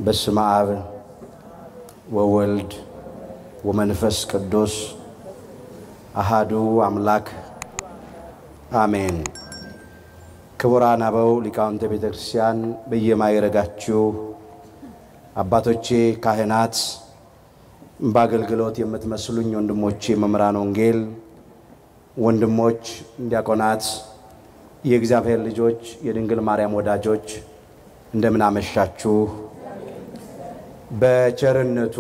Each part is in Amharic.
በስመ አብ ወወልድ ወመንፈስ ቅዱስ አሃዱ አምላክ አሜን። ክቡራን አበው ሊቃውንተ ቤተ ክርስቲያን፣ በየማይረጋችሁ አባቶቼ ካህናት፣ በአገልግሎት የምትመስሉኝ ወንድሞቼ መምህራን ወንጌል፣ ወንድሞች ዲያቆናት፣ የእግዚአብሔር ልጆች፣ የድንግል ማርያም ወዳጆች እንደምን አመሻችሁ። በቸርነቱ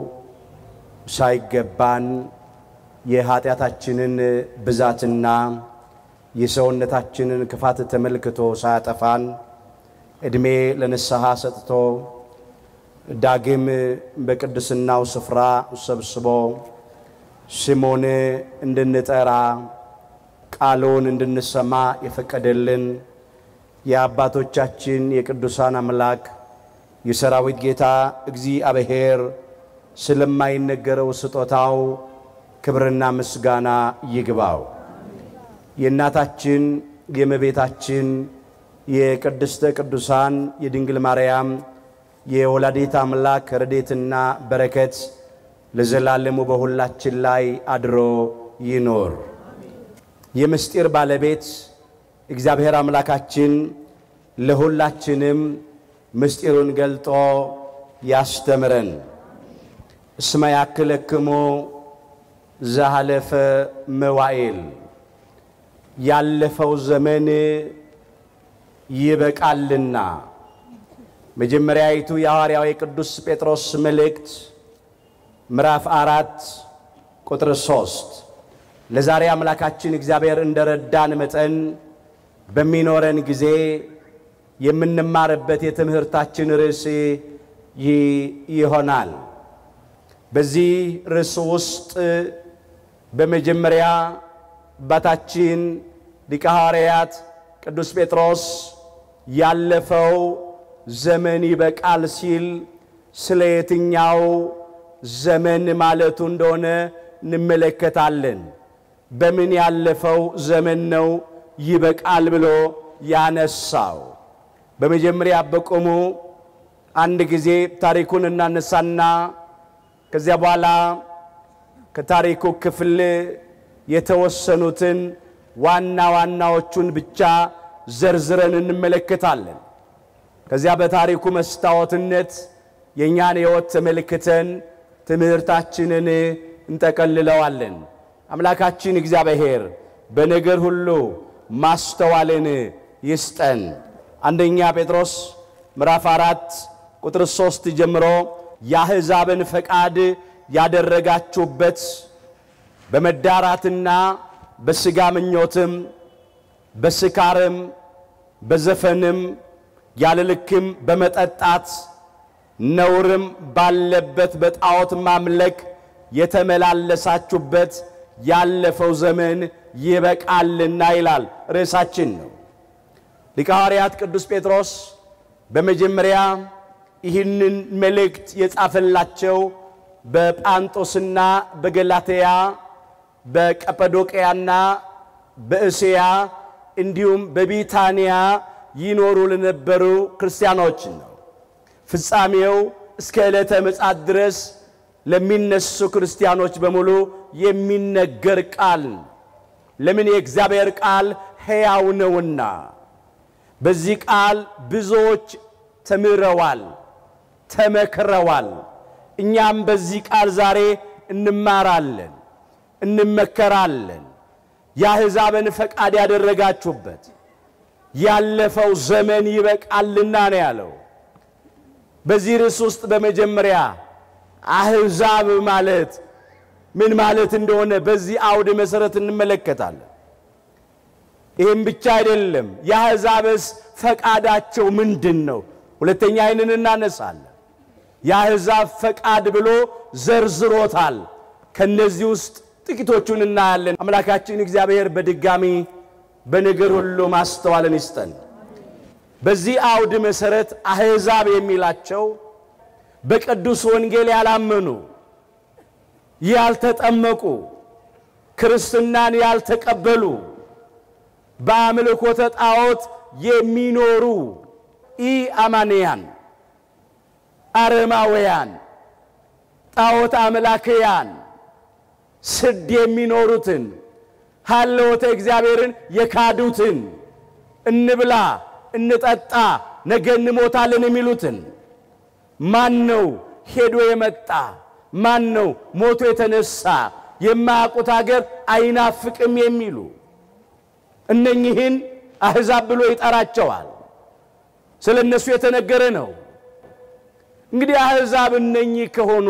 ሳይገባን የኃጢአታችንን ብዛትና የሰውነታችንን ክፋት ተመልክቶ ሳያጠፋን ዕድሜ ለንስሐ ሰጥቶ ዳግም በቅድስናው ስፍራ ሰብስቦ ስሙን እንድንጠራ ቃሉን እንድንሰማ የፈቀደልን የአባቶቻችን የቅዱሳን አምላክ የሰራዊት ጌታ እግዚአብሔር ስለማይነገረው ስጦታው ክብርና ምስጋና ይግባው። የእናታችን የእመቤታችን የቅድስተ ቅዱሳን የድንግል ማርያም የወላዲት አምላክ ረድኤትና በረከት ለዘላለሙ በሁላችን ላይ አድሮ ይኖር። የምስጢር ባለቤት እግዚአብሔር አምላካችን ለሁላችንም ምስጢሩን ገልጦ ያስተምረን። እስመ ያክለክሙ ዘሃለፈ መዋዕል ያለፈው ዘመን ይበቃልና። መጀመሪያይቱ የሐዋርያው የቅዱስ ጴጥሮስ መልእክት ምዕራፍ አራት ቁጥር ሶስት ለዛሬ አምላካችን እግዚአብሔር እንደረዳን መጠን በሚኖረን ጊዜ የምንማርበት የትምህርታችን ርዕስ ይሆናል። በዚህ ርዕስ ውስጥ በመጀመሪያ አባታችን ሊቀ ሐዋርያት ቅዱስ ጴጥሮስ ያለፈው ዘመን ይበቃል ሲል ስለ የትኛው ዘመን ማለቱ እንደሆነ እንመለከታለን። በምን ያለፈው ዘመን ነው ይበቃል ብሎ ያነሳው? በመጀመሪያ በቆሙ አንድ ጊዜ ታሪኩን እናነሳና ከዚያ በኋላ ከታሪኩ ክፍል የተወሰኑትን ዋና ዋናዎቹን ብቻ ዘርዝረን እንመለከታለን። ከዚያ በታሪኩ መስታወትነት የእኛን ሕይወት ተመልክተን ትምህርታችንን እንጠቀልለዋለን። አምላካችን እግዚአብሔር በነገር ሁሉ ማስተዋልን ይስጠን። አንደኛ ጴጥሮስ ምዕራፍ አራት ቁጥር ሦስት ጀምሮ የአሕዛብን ፈቃድ ያደረጋችሁበት በመዳራትና በሥጋ ምኞትም በስካርም በዘፈንም ያለ ልክም በመጠጣት ነውርም ባለበት በጣዖት ማምለክ የተመላለሳችሁበት ያለፈው ዘመን ይበቃልና ይላል ርዕሳችን ነው። ሊቀ ሐዋርያት ቅዱስ ጴጥሮስ በመጀመሪያ ይህንን መልእክት የጻፈላቸው በጳንጦስና በገላትያ በቀጰዶቅያና በእስያ እንዲሁም በቢታንያ ይኖሩ ለነበሩ ክርስቲያኖች ነው። ፍጻሜው እስከ ዕለተ ምጽአት ድረስ ለሚነሱ ክርስቲያኖች በሙሉ የሚነገር ቃል ለምን የእግዚአብሔር ቃል ሕያው ነውና። በዚህ ቃል ብዙዎች ተምረዋል፣ ተመክረዋል። እኛም በዚህ ቃል ዛሬ እንማራለን፣ እንመከራለን። የአሕዛብን ፈቃድ ያደረጋችሁበት ያለፈው ዘመን ይበቃልና ነው ያለው። በዚህ ርዕስ ውስጥ በመጀመሪያ አሕዛብ ማለት ምን ማለት እንደሆነ በዚህ አውድ መሠረት እንመለከታለን። ይህም ብቻ አይደለም፣ የአሕዛብስ ፈቃዳቸው ምንድን ነው? ሁለተኛ ይህንን እናነሳለን። የአሕዛብ ፈቃድ ብሎ ዘርዝሮታል። ከነዚህ ውስጥ ጥቂቶቹን እናያለን። አምላካችን እግዚአብሔር በድጋሚ በነገር ሁሉ ማስተዋልን ይስጠን። በዚህ አውድ መሠረት አሕዛብ የሚላቸው በቅዱስ ወንጌል ያላመኑ፣ ያልተጠመቁ፣ ክርስትናን ያልተቀበሉ፣ በአምልኮተ ጣዖት የሚኖሩ ኢ አማንያን አረማውያን ጣዖት አምላክያን ስድ የሚኖሩትን ሀለወተ እግዚአብሔርን የካዱትን እንብላ እንጠጣ ነገ እንሞታለን የሚሉትን ማን ነው ሄዶ የመጣ ማን ነው ሞቶ የተነሳ የማያውቁት አገር አይናፍቅም የሚሉ እነኚህን አሕዛብ ብሎ ይጠራቸዋል። ስለ እነሱ የተነገረ ነው። እንግዲህ አሕዛብ እነኚህ ከሆኑ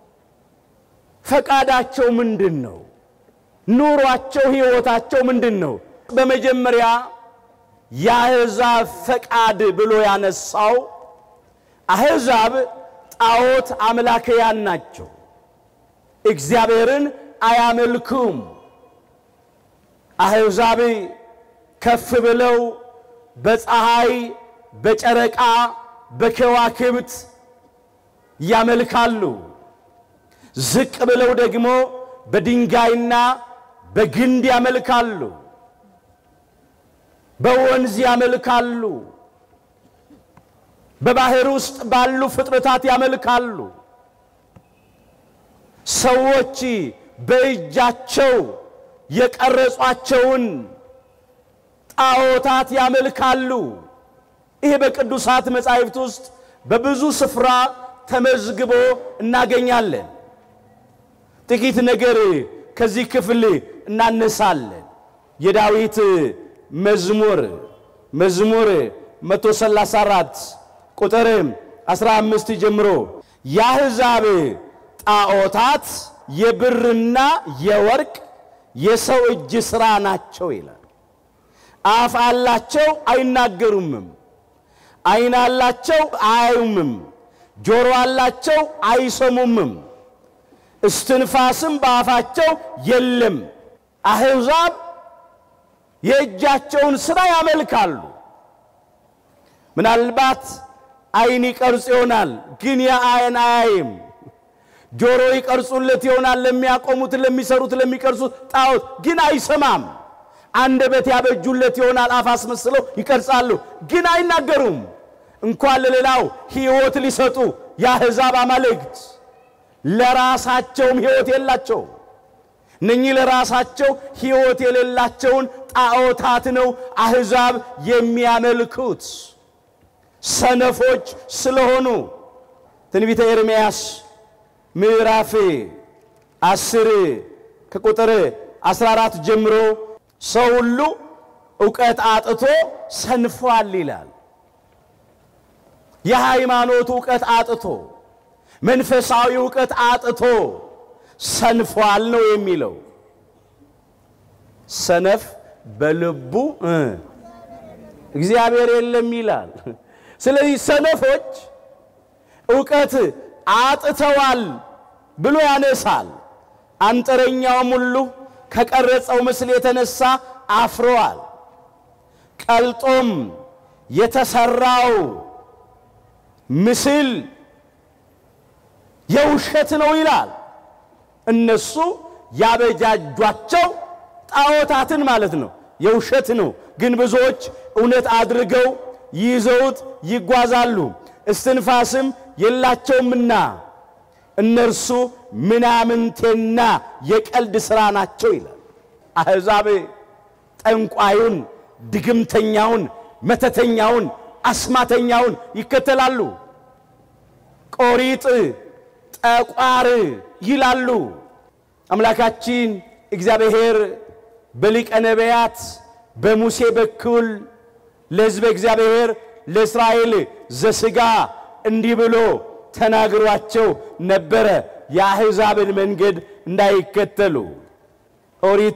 ፈቃዳቸው ምንድን ነው? ኑሯቸው፣ ሕይወታቸው ምንድን ነው? በመጀመሪያ የአሕዛብ ፈቃድ ብሎ ያነሳው አሕዛብ ጣዖት አምላክያን ናቸው። እግዚአብሔርን አያመልኩም። አሕዛብ ከፍ ብለው በፀሐይ፣ በጨረቃ፣ በከዋክብት ያመልካሉ። ዝቅ ብለው ደግሞ በድንጋይና በግንድ ያመልካሉ። በወንዝ ያመልካሉ። በባህር ውስጥ ባሉ ፍጥረታት ያመልካሉ። ሰዎች በእጃቸው የቀረጿቸውን ጣዖታት ያመልካሉ። ይሄ በቅዱሳት መጻሕፍት ውስጥ በብዙ ስፍራ ተመዝግቦ እናገኛለን። ጥቂት ነገር ከዚህ ክፍል እናነሳለን። የዳዊት መዝሙር መዝሙር 134 ቁጥር 15 ጀምሮ የአሕዛብ ጣዖታት የብርና የወርቅ የሰው እጅ ሥራ ናቸው ይላል። አፍ አላቸው አይናገሩምም፣ ዓይን አላቸው አያዩምም፣ ጆሮ አላቸው አይሰሙምም፣ እስትንፋስም በአፋቸው የለም። አሕዛብ የእጃቸውን ሥራ ያመልካሉ። ምናልባት ዓይን ይቀርጽ ይሆናል፣ ግን የዓይን አያይም። ጆሮ ይቀርጹለት ይሆናል፣ ለሚያቆሙት፣ ለሚሰሩት፣ ለሚቀርጹት ጣዖት ግን አይሰማም። አንደበት ያበጁለት ይሆናል፣ አፍ አስመስለው ይቀርጻሉ፣ ግን አይናገሩም። እንኳን ለሌላው ሕይወት ሊሰጡ የአሕዛብ አማልክት ለራሳቸውም ሕይወት የላቸው። እነኚህ ለራሳቸው ሕይወት የሌላቸውን ጣዖታት ነው አሕዛብ የሚያመልኩት ሰነፎች ስለሆኑ። ትንቢተ ኤርምያስ ምዕራፍ አስር ከቁጥር 14 ጀምሮ ሰው ሁሉ ዕውቀት አጥቶ ሰንፏል ይላል። የሃይማኖት ዕውቀት አጥቶ መንፈሳዊ ዕውቀት አጥቶ ሰንፏል ነው የሚለው። ሰነፍ በልቡ እግዚአብሔር የለም ይላል። ስለዚህ ሰነፎች ዕውቀት አጥተዋል ብሎ ያነሳል። አንጥረኛውም ሁሉ ከቀረጸው ምስል የተነሳ አፍረዋል። ቀልጦም የተሰራው ምስል የውሸት ነው ይላል። እነሱ ያበጃጇቸው ጣዖታትን ማለት ነው የውሸት ነው፣ ግን ብዙዎች እውነት አድርገው ይዘውት ይጓዛሉ። እስትንፋስም የላቸውምና እነርሱ ምናምንቴና የቀልድ ሥራ ናቸው ይላል። አሕዛብ ጠንቋዩን፣ ድግምተኛውን፣ መተተኛውን፣ አስማተኛውን ይከተላሉ። ቆሪጥ ጠቋር ይላሉ። አምላካችን እግዚአብሔር በሊቀ ነቢያት በሙሴ በኩል ለሕዝበ እግዚአብሔር ለእስራኤል ዘሥጋ እንዲህ ብሎ ተናግሯቸው ነበረ፣ የአሕዛብን መንገድ እንዳይከተሉ። ኦሪት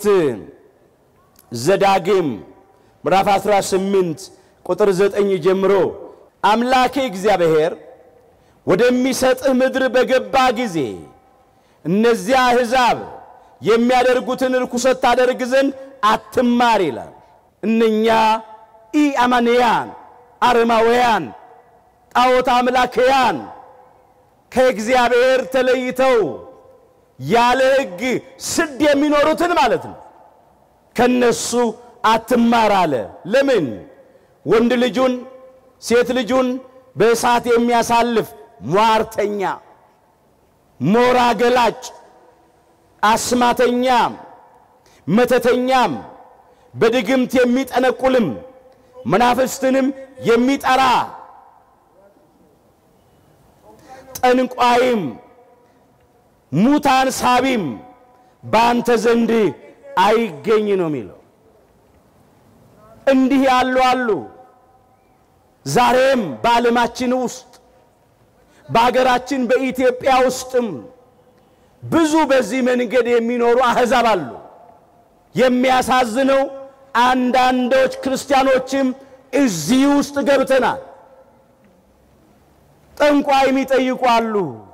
ዘዳግም ምዕራፍ 18 ቁጥር 9 ጀምሮ አምላኬ እግዚአብሔር ወደሚሰጥህ ምድር በገባ ጊዜ እነዚያ አሕዛብ የሚያደርጉትን ርኩሰት ታደርግ ዘንድ አትማር ይላል። እነኛ ኢአማንያን አረማውያን ጣዖት አምላክያን ከእግዚአብሔር ተለይተው ያለ ሕግ ስድ የሚኖሩትን ማለት ነው። ከነሱ አትማር አለ። ለምን? ወንድ ልጁን ሴት ልጁን በእሳት የሚያሳልፍ ሟርተኛ፣ ሞራ ገላጭ፣ አስማተኛም፣ መተተኛም፣ በድግምት የሚጠነቁልም፣ መናፍስትንም የሚጠራ ጠንቋይም፣ ሙታን ሳቢም በአንተ ዘንድ አይገኝ ነው የሚለው። እንዲህ ያሉ አሉ። ዛሬም በዓለማችን ውስጥ በሀገራችን በኢትዮጵያ ውስጥም ብዙ በዚህ መንገድ የሚኖሩ አሕዛብ አሉ። የሚያሳዝነው አንዳንዶች ክርስቲያኖችም እዚህ ውስጥ ገብተናል። ጠንቋይ የሚጠይቁ አሉ።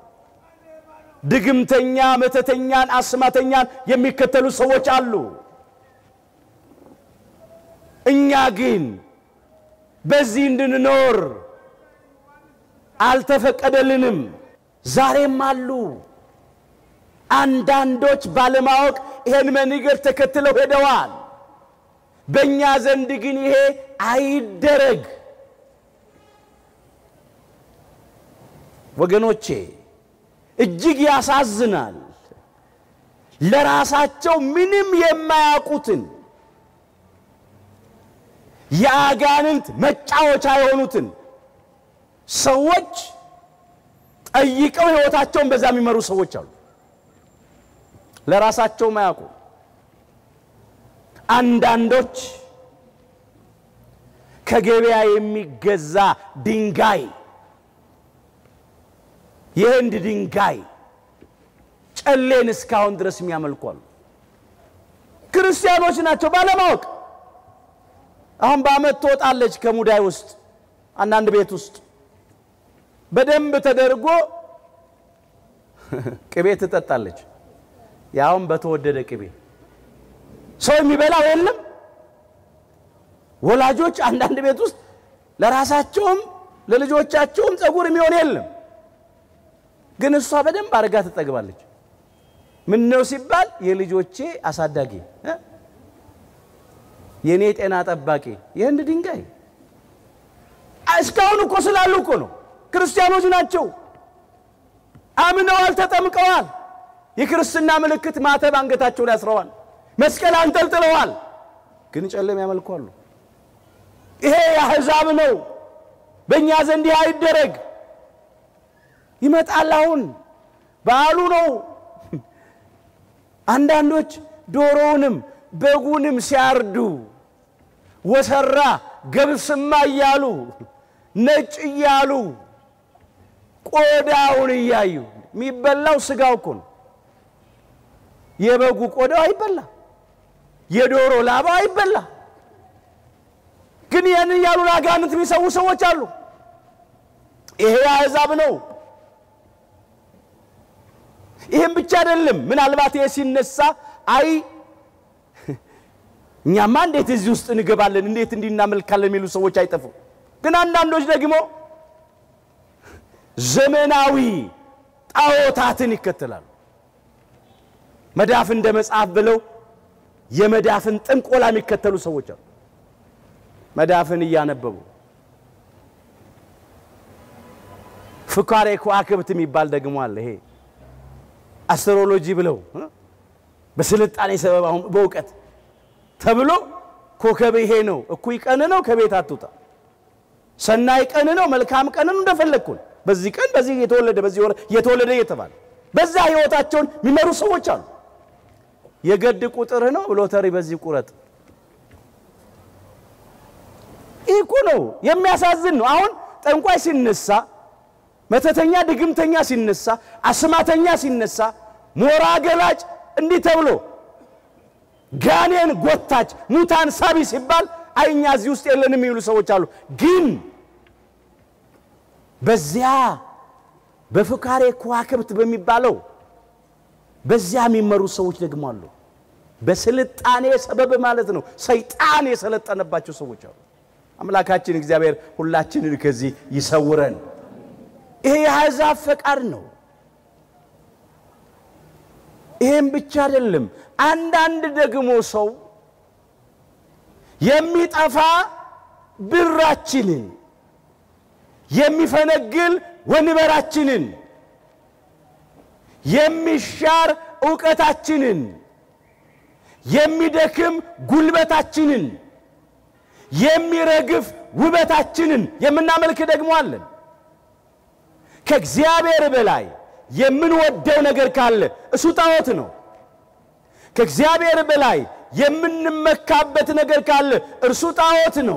ድግምተኛ፣ መተተኛን፣ አስማተኛን የሚከተሉ ሰዎች አሉ። እኛ ግን በዚህ እንድንኖር አልተፈቀደልንም። ዛሬም አሉ አንዳንዶች ባለማወቅ ይሄን መንገድ ተከትለው ሄደዋል። በእኛ ዘንድ ግን ይሄ አይደረግ። ወገኖቼ እጅግ ያሳዝናል። ለራሳቸው ምንም የማያውቁትን የአጋንንት መጫወቻ የሆኑትን ሰዎች ጠይቀው ሕይወታቸውን በዛ የሚመሩ ሰዎች አሉ። ለራሳቸው ማያውቁ አንዳንዶች ከገበያ የሚገዛ ድንጋይ የህንድ ድንጋይ ጨሌን እስካሁን ድረስ የሚያመልኩ አሉ። ክርስቲያኖች ናቸው ባለማወቅ። አሁን በዓመት ትወጣለች ከሙዳይ ውስጥ አንዳንድ ቤት ውስጥ በደንብ ተደርጎ ቅቤ ትጠጣለች። ያውም በተወደደ ቅቤ ሰው የሚበላው የለም። ወላጆች አንዳንድ ቤት ውስጥ ለራሳቸውም ለልጆቻቸውም ፀጉር የሚሆን የለም። ግን እሷ በደንብ አድርጋ ትጠግባለች። ምን ነው ሲባል የልጆቼ አሳዳጊ እ የእኔ ጤና ጠባቂ የህንድ ድንጋይ እስካሁን እኮ ስላሉ እኮ ነው። ክርስቲያኖች ናቸው፣ አምነዋል፣ ተጠምቀዋል። የክርስትና ምልክት ማተብ አንገታቸው ላይ አስረዋል፣ መስቀል አንጠልጥለዋል። ግን ጨለም ያመልኳሉ። ይሄ የአሕዛብ ነው። በእኛ ዘንድ ይህ አይደረግ። ይመጣል። አሁን በዓሉ ነው። አንዳንዶች ዶሮውንም በጉንም ሲያርዱ ወሰራ ገብስማ እያሉ ነጭ እያሉ ቆዳውን እያዩ የሚበላው ስጋው እኮ ነው። የበጉ ቆዳው አይበላ፣ የዶሮ ላባው አይበላ። ግን ይህን እያሉ ለአጋንንት የሚሰዉ ሰዎች አሉ። ይሄ አሕዛብ ነው። ይህም ብቻ አይደለም። ምናልባት ይሄ ሲነሳ አይ እኛማ እንዴት እዚህ ውስጥ እንገባለን፣ እንዴት እንዲህ እናመልካለን የሚሉ ሰዎች አይጠፉ። ግን አንዳንዶች ደግሞ ዘመናዊ ጣዖታትን ይከተላሉ። መዳፍ እንደ መጽሐፍ ብለው የመዳፍን ጥንቆላ የሚከተሉ ሰዎች አሉ። መዳፍን እያነበቡ ፍካሬ ከዋክብት የሚባል ደግሞ አለ። ይሄ አስትሮሎጂ ብለው በስልጣኔ ሰበብ አሁን በእውቀት ተብሎ ኮከብ ይሄ ነው፣ እኩይ ቀን ነው፣ ከቤት አትውጣ፣ ሰናይ ቀን ነው፣ መልካም ቀን ነው፣ እንደፈለግኩን በዚህ ቀን በዚህ የተወለደ በዚህ ወር የተወለደ እየተባለ በዛ ህይወታቸውን የሚመሩ ሰዎች አሉ። የገድ ቁጥር ነው፣ ሎተሪ በዚህ ቁረጥ። ይህ እኮ ነው የሚያሳዝን ነው። አሁን ጠንቋይ ሲነሳ፣ መተተኛ ድግምተኛ ሲነሳ፣ አስማተኛ ሲነሳ፣ ሞራ ገላጭ እንዲህ ተብሎ ጋኔን ጎታች ሙታን ሳቢ ሲባል አይ እኛ እዚህ ውስጥ የለንም የሚሉ ሰዎች አሉ። ግን በዚያ በፍካሬ ከዋክብት በሚባለው በዚያ የሚመሩ ሰዎች ደግሞ አሉ። በስልጣኔ ሰበብ ማለት ነው። ሰይጣን የሰለጠነባቸው ሰዎች አሉ። አምላካችን እግዚአብሔር ሁላችንን ከዚህ ይሰውረን። ይሄ የአሕዛብ ፈቃድ ነው። ይሄም ብቻ አይደለም። አንዳንድ ደግሞ ሰው የሚጠፋ ብራችንን የሚፈነግል ወንበራችንን የሚሻር ዕውቀታችንን የሚደክም ጉልበታችንን የሚረግፍ ውበታችንን የምናመልክ ደግሞ አለን። ከእግዚአብሔር በላይ የምንወደው ነገር ካለ እሱ ጣዖት ነው። ከእግዚአብሔር በላይ የምንመካበት ነገር ካለ እርሱ ጣዖት ነው።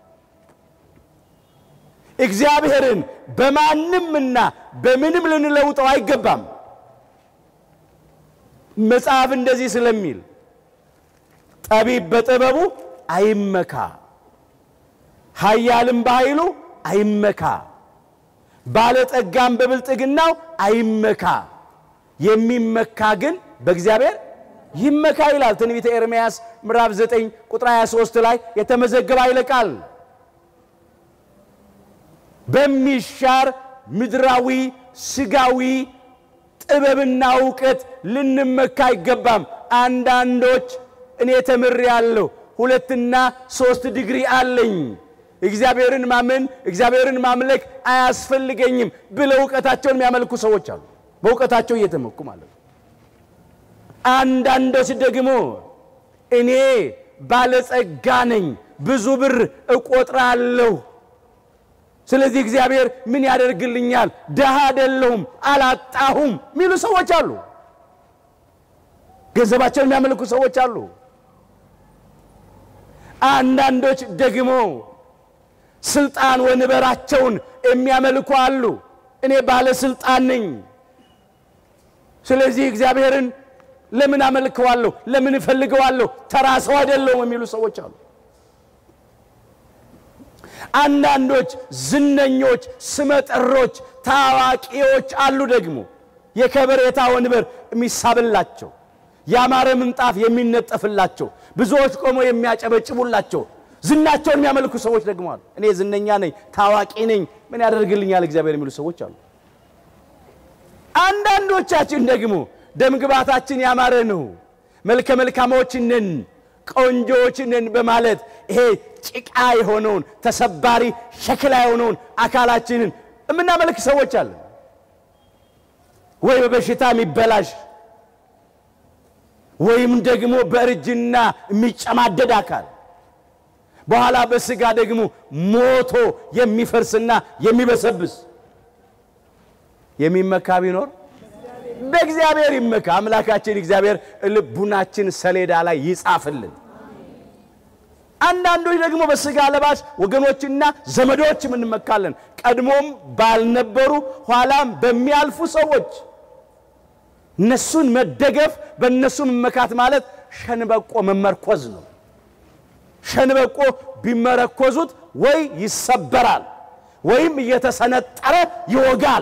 እግዚአብሔርን በማንምና በምንም ልንለውጠው አይገባም። መጽሐፍ እንደዚህ ስለሚል ጠቢብ በጥበቡ አይመካ፣ ኃያልም በኃይሉ አይመካ፣ ባለጠጋም በብልጥግናው አይመካ፣ የሚመካ ግን በእግዚአብሔር ይመካ ይላል ትንቢተ ኤርምያስ ምዕራፍ 9 ቁጥር 23 ላይ የተመዘገበ ኃይለ ቃል። በሚሻር ምድራዊ ስጋዊ ጥበብና እውቀት ልንመካ አይገባም። አንዳንዶች እኔ ተምሬአለሁ፣ ሁለትና ሶስት ዲግሪ አለኝ፣ እግዚአብሔርን ማመን እግዚአብሔርን ማምለክ አያስፈልገኝም ብለው እውቀታቸውን የሚያመልኩ ሰዎች አሉ። በእውቀታቸው እየተመኩ ማለት ነው። አንዳንዶች ደግሞ እኔ ባለጸጋ ነኝ፣ ብዙ ብር እቆጥራለሁ ስለዚህ እግዚአብሔር ምን ያደርግልኛል? ድሃ አይደለሁም፣ አላጣሁም የሚሉ ሰዎች አሉ። ገንዘባቸውን የሚያመልኩ ሰዎች አሉ። አንዳንዶች ደግሞ ስልጣን ወንበራቸውን የሚያመልኩ አሉ። እኔ ባለስልጣን ነኝ፣ ስለዚህ እግዚአብሔርን ለምን አመልከዋለሁ? ለምን እፈልገዋለሁ? ተራ ሰው አይደለሁም የሚሉ ሰዎች አሉ። አንዳንዶች ዝነኞች፣ ስመጥሮች፣ ታዋቂዎች አሉ። ደግሞ የከበሬታ ወንበር የሚሳብላቸው፣ ያማረ ምንጣፍ የሚነጠፍላቸው፣ ብዙዎች ቆመው የሚያጨበጭቡላቸው፣ ዝናቸውን የሚያመልኩ ሰዎች ደግሞ አሉ። እኔ ዝነኛ ነኝ፣ ታዋቂ ነኝ፣ ምን ያደርግልኛል እግዚአብሔር የሚሉ ሰዎች አሉ። አንዳንዶቻችን ደግሞ ደምግባታችን ያማረ ነው፣ መልከ መልካሞች ነን ቆንጆዎች ነን በማለት ይሄ ጭቃ የሆነውን ተሰባሪ ሸክላ የሆነውን አካላችንን የምናመልክ ሰዎች አለን። ወይ በበሽታ የሚበላሽ ወይም ደግሞ በእርጅና የሚጨማደድ አካል በኋላ በስጋ ደግሞ ሞቶ የሚፈርስና የሚበሰብስ የሚመካ ቢኖር በእግዚአብሔር ይመካ። አምላካችን እግዚአብሔር ልቡናችን ሰሌዳ ላይ ይጻፍልን። አንዳንዶች ደግሞ በስጋ ለባሽ ወገኖችና ዘመዶችም እንመካለን። ቀድሞም ባልነበሩ ኋላም በሚያልፉ ሰዎች እነሱን መደገፍ፣ በእነሱ መመካት ማለት ሸንበቆ መመርኮዝ ነው። ሸንበቆ ቢመረኮዙት ወይ ይሰበራል ወይም እየተሰነጠረ ይወጋል።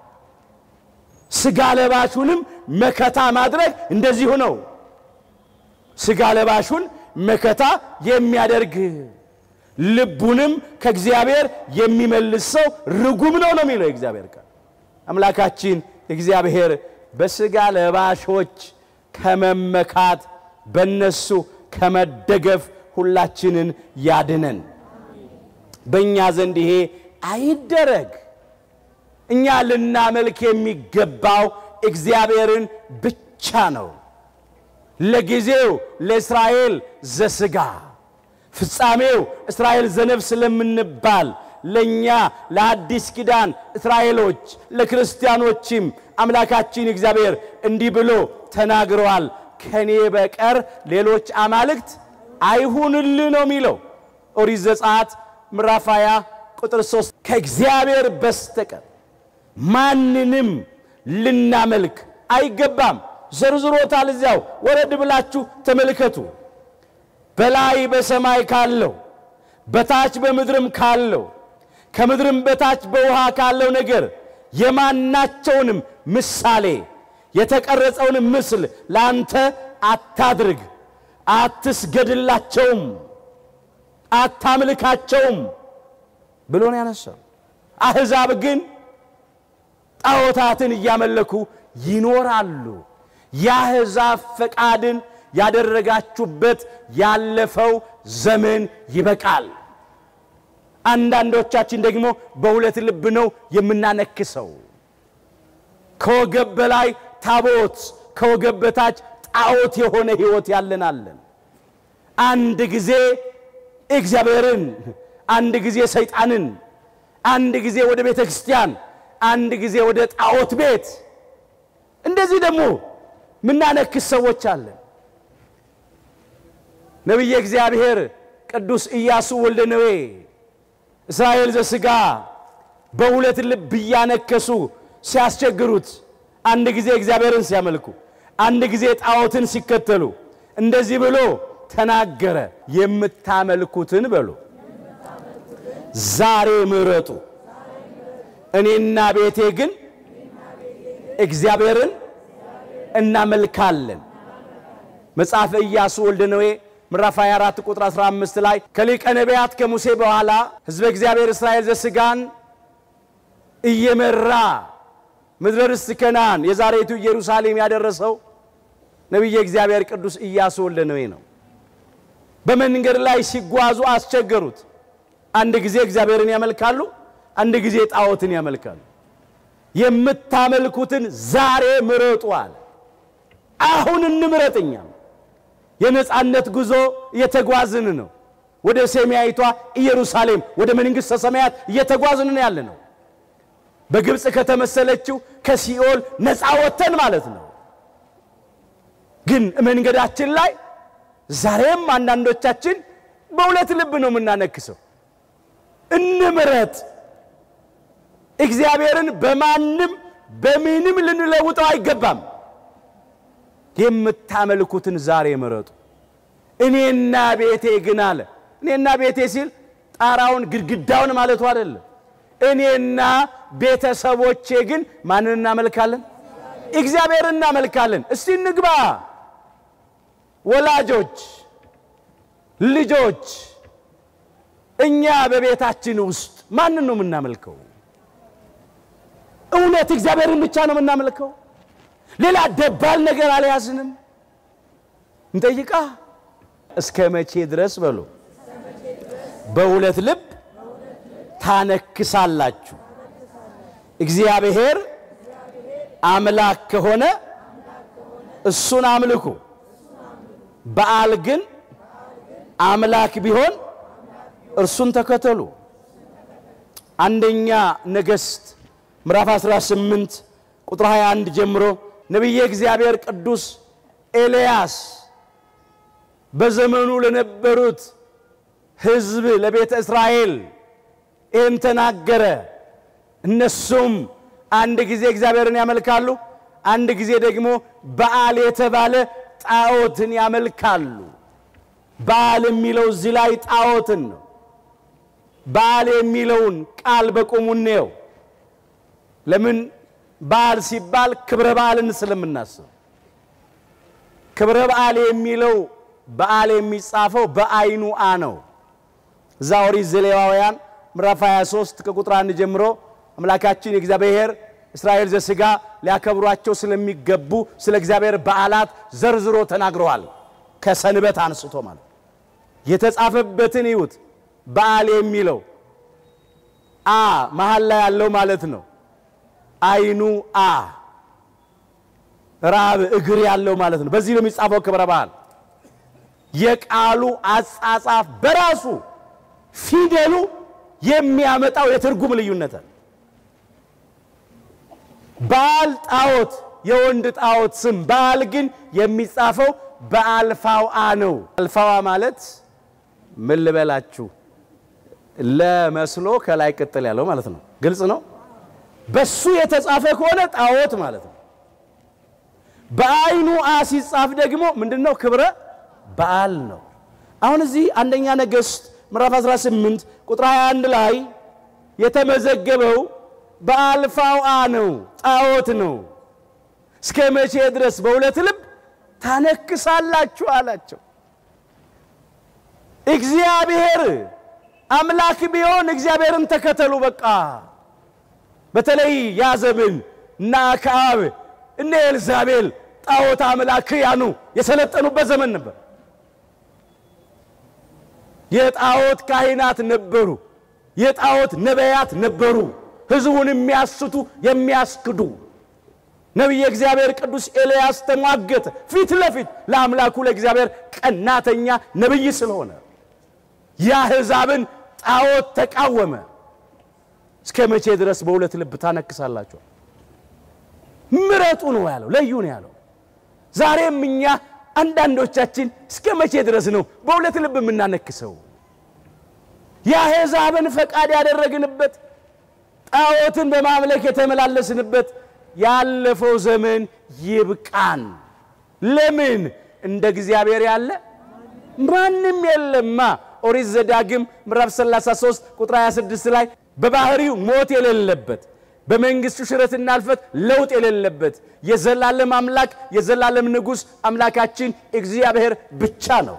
ስጋ ለባሹንም መከታ ማድረግ እንደዚሁ ነው። ስጋ ለባሹን መከታ የሚያደርግ ልቡንም ከእግዚአብሔር የሚመልስ ሰው ርጉም ነው ነው የሚለው የእግዚአብሔር ቃል። አምላካችን እግዚአብሔር በስጋ ለባሾች ከመመካት በነሱ ከመደገፍ ሁላችንን ያድነን። በእኛ ዘንድ ይሄ አይደረግ። እኛ ልናመልክ የሚገባው እግዚአብሔርን ብቻ ነው። ለጊዜው ለእስራኤል ዘሥጋ ፍጻሜው እስራኤል ዘነፍስ ስለምንባል ለእኛ ለአዲስ ኪዳን እስራኤሎች ለክርስቲያኖችም አምላካችን እግዚአብሔር እንዲህ ብሎ ተናግረዋል። ከኔ በቀር ሌሎች አማልክት አይሁንልህ ነው የሚለው ኦሪት ዘጸአት ምዕራፍ 20 ቁጥር 3 ከእግዚአብሔር በስተቀር ማንንም ልናመልክ አይገባም። ዘርዝሮታል። እዚያው ወረድ ብላችሁ ተመልከቱ። በላይ በሰማይ ካለው በታች በምድርም ካለው ከምድርም በታች በውሃ ካለው ነገር የማናቸውንም ምሳሌ የተቀረጸውን ምስል ለአንተ አታድርግ፣ አትስገድላቸውም፣ አታምልካቸውም ብሎ ነው ያነሳው። አሕዛብ ግን ጣዖታትን እያመለኩ ይኖራሉ። የአሕዛብ ፈቃድን ያደረጋችሁበት ያለፈው ዘመን ይበቃል። አንዳንዶቻችን ደግሞ በሁለት ልብ ነው የምናነክሰው። ከወገብ በላይ ታቦት፣ ከወገብ በታች ጣዖት የሆነ ሕይወት ያለን አለን። አንድ ጊዜ እግዚአብሔርን፣ አንድ ጊዜ ሰይጣንን፣ አንድ ጊዜ ወደ ቤተ ክርስቲያን፣ አንድ ጊዜ ወደ ጣዖት ቤት እንደዚህ ደግሞ ምናነክስ ሰዎች አለን። ነቢየ እግዚአብሔር ቅዱስ ኢያሱ ወልደ ነዌ እስራኤል ዘሥጋ በሁለት ልብ እያነከሱ ሲያስቸግሩት፣ አንድ ጊዜ እግዚአብሔርን ሲያመልኩ፣ አንድ ጊዜ ጣዖትን ሲከተሉ እንደዚህ ብሎ ተናገረ። የምታመልኩትን በሉ ዛሬ ምረጡ፣ እኔና ቤቴ ግን እግዚአብሔርን እናመልካለን። መጽሐፈ ኢያሱ ወልደ ነዌ ምዕራፍ 24 ቁጥር 15 ላይ ከሊቀ ነቢያት ከሙሴ በኋላ ሕዝበ እግዚአብሔር እስራኤል ዘሥጋን እየመራ ምድረ ርስት ከነዓን የዛሬቱ ኢየሩሳሌም ያደረሰው ነቢየ እግዚአብሔር ቅዱስ ኢያሱ ወልደ ነዌ ነው። በመንገድ ላይ ሲጓዙ አስቸገሩት። አንድ ጊዜ እግዚአብሔርን ያመልካሉ፣ አንድ ጊዜ ጣዖትን ያመልካሉ። የምታመልኩትን ዛሬ ምረጡ አለ። አሁን እንምረጥኛም የነፃነት ጉዞ እየተጓዝን ነው። ወደ ሰማያዊቷ ኢየሩሳሌም ወደ መንግሥተ ሰማያት እየተጓዝን ነው ያለ ነው። በግብፅ ከተመሰለችው ከሲኦል ነፃ ወጥተን ማለት ነው። ግን መንገዳችን ላይ ዛሬም አንዳንዶቻችን በሁለት ልብ ነው የምናነክሰው። እንምረጥ። እግዚአብሔርን በማንም በምንም ልንለውጠው አይገባም። የምታመልኩትን ዛሬ ምረጡ። እኔና ቤቴ ግን አለ። እኔና ቤቴ ሲል ጣራውን ግድግዳውን ማለቱ አይደለም። እኔና ቤተሰቦቼ ግን ማንን እናመልካለን? እግዚአብሔርን እናመልካለን። እስቲ እንግባ። ወላጆች፣ ልጆች፣ እኛ በቤታችን ውስጥ ማንን ነው የምናመልከው? እውነት እግዚአብሔርን ብቻ ነው የምናመልከው? ሌላ ደባል ነገር አልያዝንም። እንጠይቃ እስከ መቼ ድረስ በሉ በሁለት ልብ ታነክሳላችሁ? እግዚአብሔር አምላክ ከሆነ እሱን አምልኩ። በዓል ግን አምላክ ቢሆን እርሱን ተከተሉ። አንደኛ ነገሥት ምዕራፍ 18 ቁጥር 21 ጀምሮ ነቢየ እግዚአብሔር ቅዱስ ኤልያስ በዘመኑ ለነበሩት ሕዝብ ለቤተ እስራኤል ይህን ተናገረ። እነሱም አንድ ጊዜ እግዚአብሔርን ያመልካሉ፣ አንድ ጊዜ ደግሞ በዓል የተባለ ጣዖትን ያመልካሉ። በዓል የሚለው እዚህ ላይ ጣዖትን ነው። በዓል የሚለውን ቃል በቁሙ እንየው። ለምን በዓል ሲባል ክብረ በዓልን ስለምናስብ ክብረ በዓል የሚለው በዓል የሚጻፈው በአይኑ አ ነው። እዛ ኦሪት ዘሌዋውያን ምዕራፍ 23 ከቁጥር 1 ጀምሮ አምላካችን የእግዚአብሔር እስራኤል ዘሥጋ ሊያከብሯቸው ስለሚገቡ ስለ እግዚአብሔር በዓላት ዘርዝሮ ተናግረዋል። ከሰንበት አንስቶ ማለት የተጻፈበትን ይዩት። በዓል የሚለው አ መሀል ላይ ያለው ማለት ነው። አይኑ አ ራብ እግር ያለው ማለት ነው። በዚህ ነው የሚጻፈው ክብረ በዓል። የቃሉ አጻጻፍ በራሱ ፊደሉ የሚያመጣው የትርጉም ልዩነት አለ። በዓል ጣዖት፣ የወንድ ጣዖት ስም። በዓል ግን የሚጻፈው በአልፋው አ ነው። አልፋዋ ማለት ምን ልበላችሁ ለመስሎ ከላይ ቅጥል ያለው ማለት ነው። ግልጽ ነው። በሱ የተጻፈ ከሆነ ጣዖት ማለት ነው። በአይኑ አ ሲጻፍ ደግሞ ምንድነው? ክብረ በዓል ነው። አሁን እዚህ አንደኛ ነገሥት ምዕራፍ 18 ቁጥር 21 ላይ የተመዘገበው በአልፋው አ ነው፣ ጣዖት ነው። እስከ መቼ ድረስ በሁለት ልብ ታነክሳላችሁ አላቸው። እግዚአብሔር አምላክ ቢሆን እግዚአብሔርን ተከተሉ በቃ። በተለይ ያ ዘመን እና አክዓብ እነ ኤልዛቤል ጣዖት አምላክ ያኑ የሰለጠኑበት ዘመን ነበር። የጣዖት ካህናት ነበሩ። የጣዖት ነቢያት ነበሩ፣ ሕዝቡን የሚያስቱ የሚያስክዱ። ነቢየ እግዚአብሔር ቅዱስ ኤልያስ ተሟገተ ፊት ለፊት ለአምላኩ ለእግዚአብሔር ቀናተኛ ነቢይ ስለሆነ የአሕዛብን ጣዖት ተቃወመ። እስከ መቼ ድረስ በሁለት ልብ ታነክሳላችሁ? ምረጡ ነው ያለው፣ ለዩ ነው ያለው። ዛሬም እኛ አንዳንዶቻችን እስከ መቼ ድረስ ነው በሁለት ልብ የምናነክሰው? የአሕዛብን ፈቃድ ያደረግንበት ጣዖትን በማምለክ የተመላለስንበት ያለፈው ዘመን ይብቃን። ለምን እንደ እግዚአብሔር ያለ ማንም የለማ። ኦሪት ዘዳግም ምዕራፍ 33 ቁጥር 26 ላይ በባህሪው ሞት የሌለበት በመንግስቱ ሽረትና እልፈት ለውጥ የሌለበት የዘላለም አምላክ የዘላለም ንጉሥ አምላካችን እግዚአብሔር ብቻ ነው።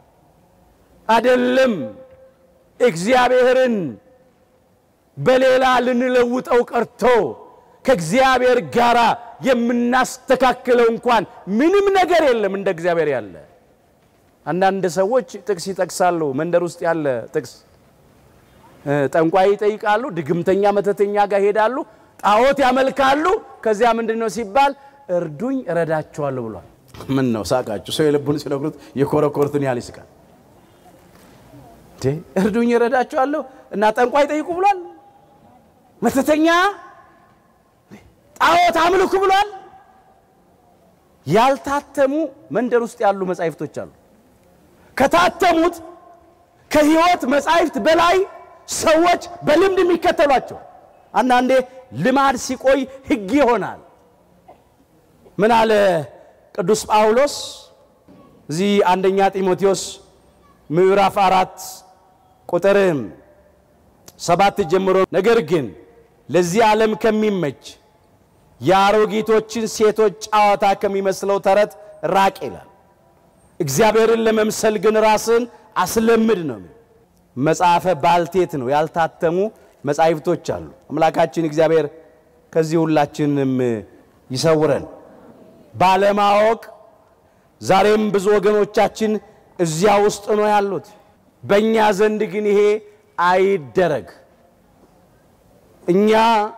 አደለም እግዚአብሔርን በሌላ ልንለውጠው ቀርቶ ከእግዚአብሔር ጋር የምናስተካክለው እንኳን ምንም ነገር የለም እንደ እግዚአብሔር ያለ። አንዳንድ ሰዎች ጥቅስ ይጠቅሳሉ። መንደር ውስጥ ያለ ጥቅስ ጠንቋይ ይጠይቃሉ፣ ድግምተኛ መተተኛ ጋር ሄዳሉ፣ ጣዖት ያመልካሉ። ከዚያ ምንድን ነው ሲባል እርዱኝ እረዳቸዋለሁ ብሏል። ምን ነው ሳቃችሁ? ሰው የልቡን ሲነግሩት የኮረኮርትን ያህል ይስቃል። እርዱኝ እረዳቸዋለሁ እና ጠንቋይ ጠይቁ ብሏል። መተተኛ ጣዖት አምልኩ ብሏል። ያልታተሙ መንደር ውስጥ ያሉ መጻሕፍቶች አሉ። ከታተሙት ከሕይወት መጻሕፍት በላይ ሰዎች በልምድ የሚከተሏቸው አንዳንዴ ልማድ ሲቆይ ሕግ ይሆናል። ምን አለ ቅዱስ ጳውሎስ እዚህ አንደኛ ጢሞቴዎስ ምዕራፍ አራት ቁጥር ሰባት ጀምሮ ነገር ግን ለዚህ ዓለም ከሚመች የአሮጊቶችን ሴቶች ጨዋታ ከሚመስለው ተረት ራቅ ይላል። እግዚአብሔርን ለመምሰል ግን ራስን አስለምድ ነው። መጽሐፈ ባልቴት ነው። ያልታተሙ መጻሕፍቶች አሉ። አምላካችን እግዚአብሔር ከዚህ ሁላችንም ይሰውረን። ባለማወቅ ዛሬም ብዙ ወገኖቻችን እዚያ ውስጥ ነው ያሉት። በእኛ ዘንድ ግን ይሄ አይደረግ። እኛ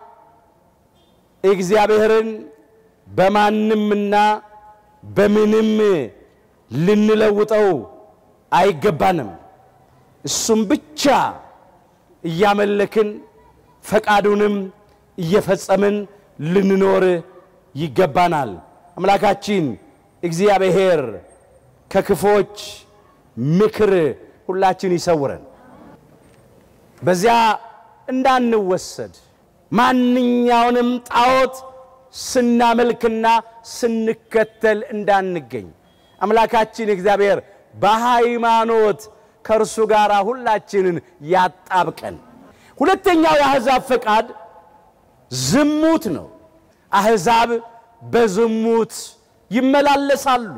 እግዚአብሔርን በማንምና በምንም ልንለውጠው አይገባንም። እሱም ብቻ እያመለክን ፈቃዱንም እየፈጸምን ልንኖር ይገባናል። አምላካችን እግዚአብሔር ከክፎች ምክር ሁላችን ይሰውረን። በዚያ እንዳንወሰድ ማንኛውንም ጣዖት ስናመልክና ስንከተል እንዳንገኝ አምላካችን እግዚአብሔር በሃይማኖት ከእርሱ ጋር ሁላችንን ያጣብቀን። ሁለተኛው የአሕዛብ ፈቃድ ዝሙት ነው። አሕዛብ በዝሙት ይመላለሳሉ፣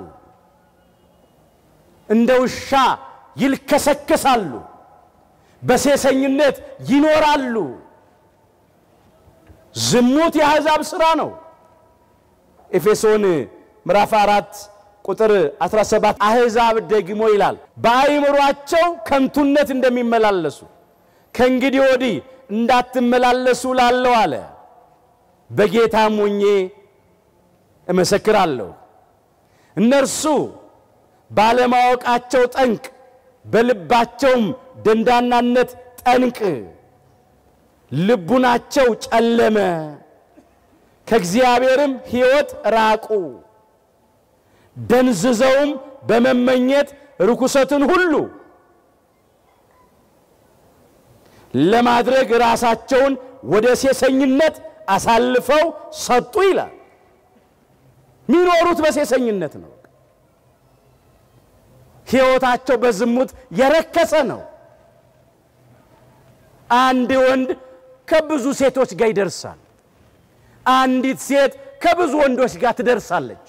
እንደ ውሻ ይልከሰከሳሉ፣ በሴሰኝነት ይኖራሉ። ዝሙት የአሕዛብ ሥራ ነው። ኤፌሶን ምዕራፍ አራት ቁጥር 17 አሕዛብ ደግሞ ይላል በአእምሯቸው ከንቱነት እንደሚመላለሱ ከእንግዲህ ወዲህ እንዳትመላለሱ ላለው አለ። በጌታም ሆኜ እመሰክራለሁ እነርሱ ባለማወቃቸው ጠንቅ፣ በልባቸውም ደንዳናነት ጠንቅ ልቡናቸው ጨለመ፣ ከእግዚአብሔርም ሕይወት ራቁ። ደንዝዘውም በመመኘት ርኩሰትን ሁሉ ለማድረግ ራሳቸውን ወደ ሴሰኝነት አሳልፈው ሰጡ ይላል። የሚኖሩት በሴሰኝነት ነው። ሕይወታቸው በዝሙት የረከሰ ነው። አንድ ወንድ ከብዙ ሴቶች ጋር ይደርሳል። አንዲት ሴት ከብዙ ወንዶች ጋር ትደርሳለች።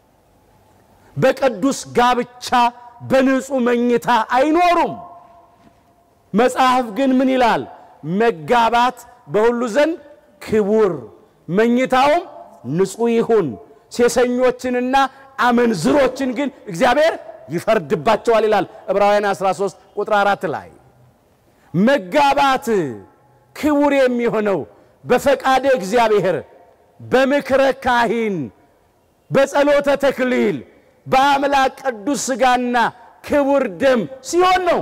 በቅዱስ ጋብቻ በንጹሕ መኝታ አይኖሩም። መጽሐፍ ግን ምን ይላል? መጋባት በሁሉ ዘንድ ክቡር፣ መኝታውም ንጹሕ ይሁን። ሴሰኞችንና አመንዝሮችን ግን እግዚአብሔር ይፈርድባቸዋል ይላል ዕብራውያን 13 ቁጥር 4 ላይ መጋባት ክቡር የሚሆነው በፈቃደ እግዚአብሔር በምክረ ካህን በጸሎተ ተክሊል በአምላክ ቅዱስ ሥጋና ክቡር ደም ሲሆን ነው።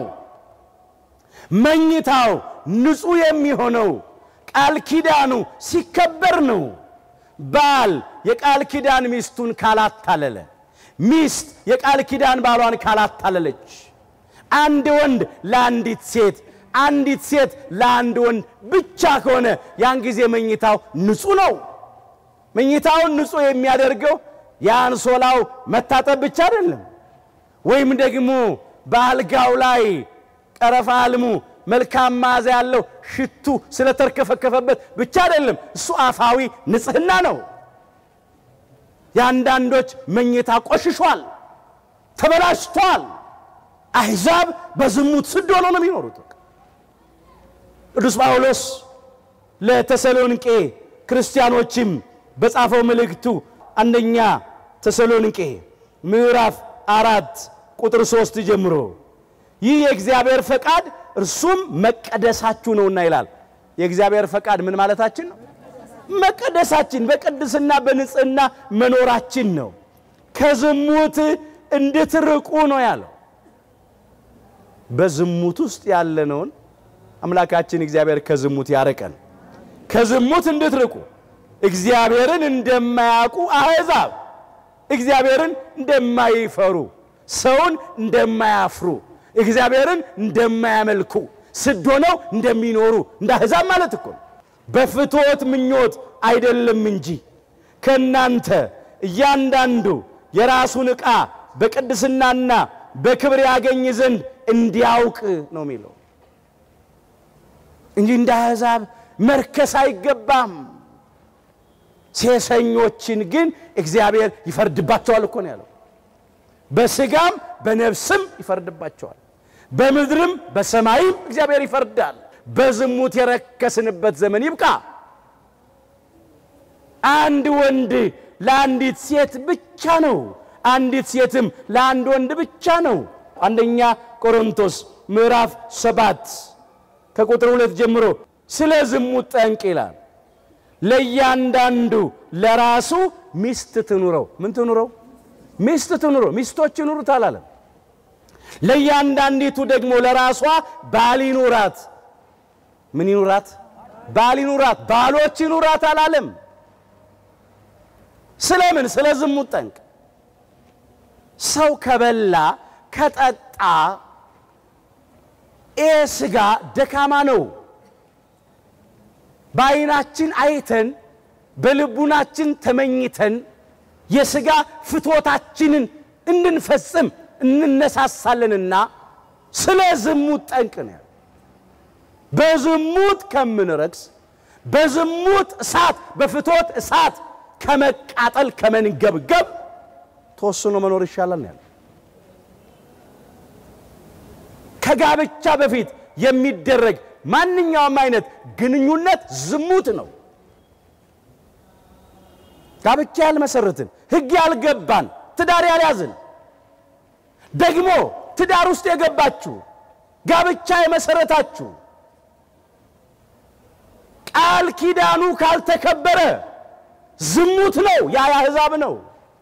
መኝታው ንጹሕ የሚሆነው ቃል ኪዳኑ ሲከበር ነው። ባል የቃል ኪዳን ሚስቱን ካላታለለ፣ ሚስት የቃል ኪዳን ባሏን ካላታለለች፣ አንድ ወንድ ለአንዲት ሴት፣ አንዲት ሴት ለአንድ ወንድ ብቻ ከሆነ ያን ጊዜ መኝታው ንጹሕ ነው። መኝታውን ንጹሕ የሚያደርገው የአንሶላው መታጠብ ብቻ አይደለም፣ ወይም ደግሞ በአልጋው ላይ ቀረፋ አልሙ መልካም መዓዛ ያለው ሽቱ ስለተርከፈከፈበት ብቻ አይደለም። እሱ አፋዊ ንጽሕና ነው። የአንዳንዶች መኝታ ቆሽሿል፣ ተበላሽቷል። አሕዛብ በዝሙት ስድ ሆነው ነው የሚኖሩት። ቅዱስ ጳውሎስ ለተሰሎንቄ ክርስቲያኖችም በጻፈው መልእክቱ አንደኛ ተሰሎንቄ ምዕራፍ አራት ቁጥር ሶስት ጀምሮ ይህ የእግዚአብሔር ፈቃድ እርሱም መቀደሳችሁ ነውና ይላል። የእግዚአብሔር ፈቃድ ምን ማለታችን ነው? መቀደሳችን፣ በቅድስና በንጽህና መኖራችን ነው። ከዝሙት እንድትርቁ ነው ያለው። በዝሙት ውስጥ ያለነውን አምላካችን እግዚአብሔር ከዝሙት ያርቀን። ከዝሙት እንድትርቁ እግዚአብሔርን እንደማያውቁ አሕዛብ እግዚአብሔርን እንደማይፈሩ ሰውን እንደማያፍሩ እግዚአብሔርን እንደማያመልኩ ስድ ሆነው እንደሚኖሩ እንደ አሕዛብ ማለት እኮ ነው። በፍትወት ምኞት አይደለም እንጂ ከእናንተ እያንዳንዱ የራሱን ዕቃ በቅድስናና በክብር ያገኝ ዘንድ እንዲያውቅ ነው የሚለው እንጂ እንደ አሕዛብ መርከስ አይገባም። ሴሰኞችን ግን እግዚአብሔር ይፈርድባቸዋል እኮ ነው ያለው። በሥጋም በነፍስም ይፈርድባቸዋል። በምድርም በሰማይም እግዚአብሔር ይፈርዳል። በዝሙት የረከስንበት ዘመን ይብቃ። አንድ ወንድ ለአንዲት ሴት ብቻ ነው፣ አንዲት ሴትም ለአንድ ወንድ ብቻ ነው። አንደኛ ቆሮንቶስ ምዕራፍ ሰባት ከቁጥር ሁለት ጀምሮ ስለ ዝሙት ጠንቅ ይላል። ለእያንዳንዱ ለራሱ ሚስት ትኑረው። ምን ትኑረው? ሚስት ትኑረው። ሚስቶች ይኑሩት አላለም። ለእያንዳንዲቱ ደግሞ ለራሷ ባል ይኑራት። ምን ይኑራት? ባል ይኑራት። ባሎች ይኑራት አላለም። ስለምን? ስለ ዝሙት ጠንቅ። ሰው ከበላ ከጠጣ ይህ ሥጋ ደካማ ነው። በዓይናችን አይተን በልቡናችን ተመኝተን የሥጋ ፍትወታችንን እንድንፈጽም እንነሳሳለንና ስለ ዝሙት ጠንቅ ነው። በዝሙት ከምንረክስ በዝሙት እሳት በፍትወት እሳት ከመቃጠል ከመንገብገብ ተወስኖ መኖር ይሻላል ነው ያለው። ከጋብቻ በፊት የሚደረግ ማንኛውም አይነት ግንኙነት ዝሙት ነው። ጋብቻ ያልመሰረትን ሕግ ያልገባን ትዳር ያልያዝን ደግሞ ትዳር ውስጥ የገባችሁ ጋብቻ የመሰረታችሁ ቃል ኪዳኑ ካልተከበረ ዝሙት ነው። ያ የአሕዛብ ነው።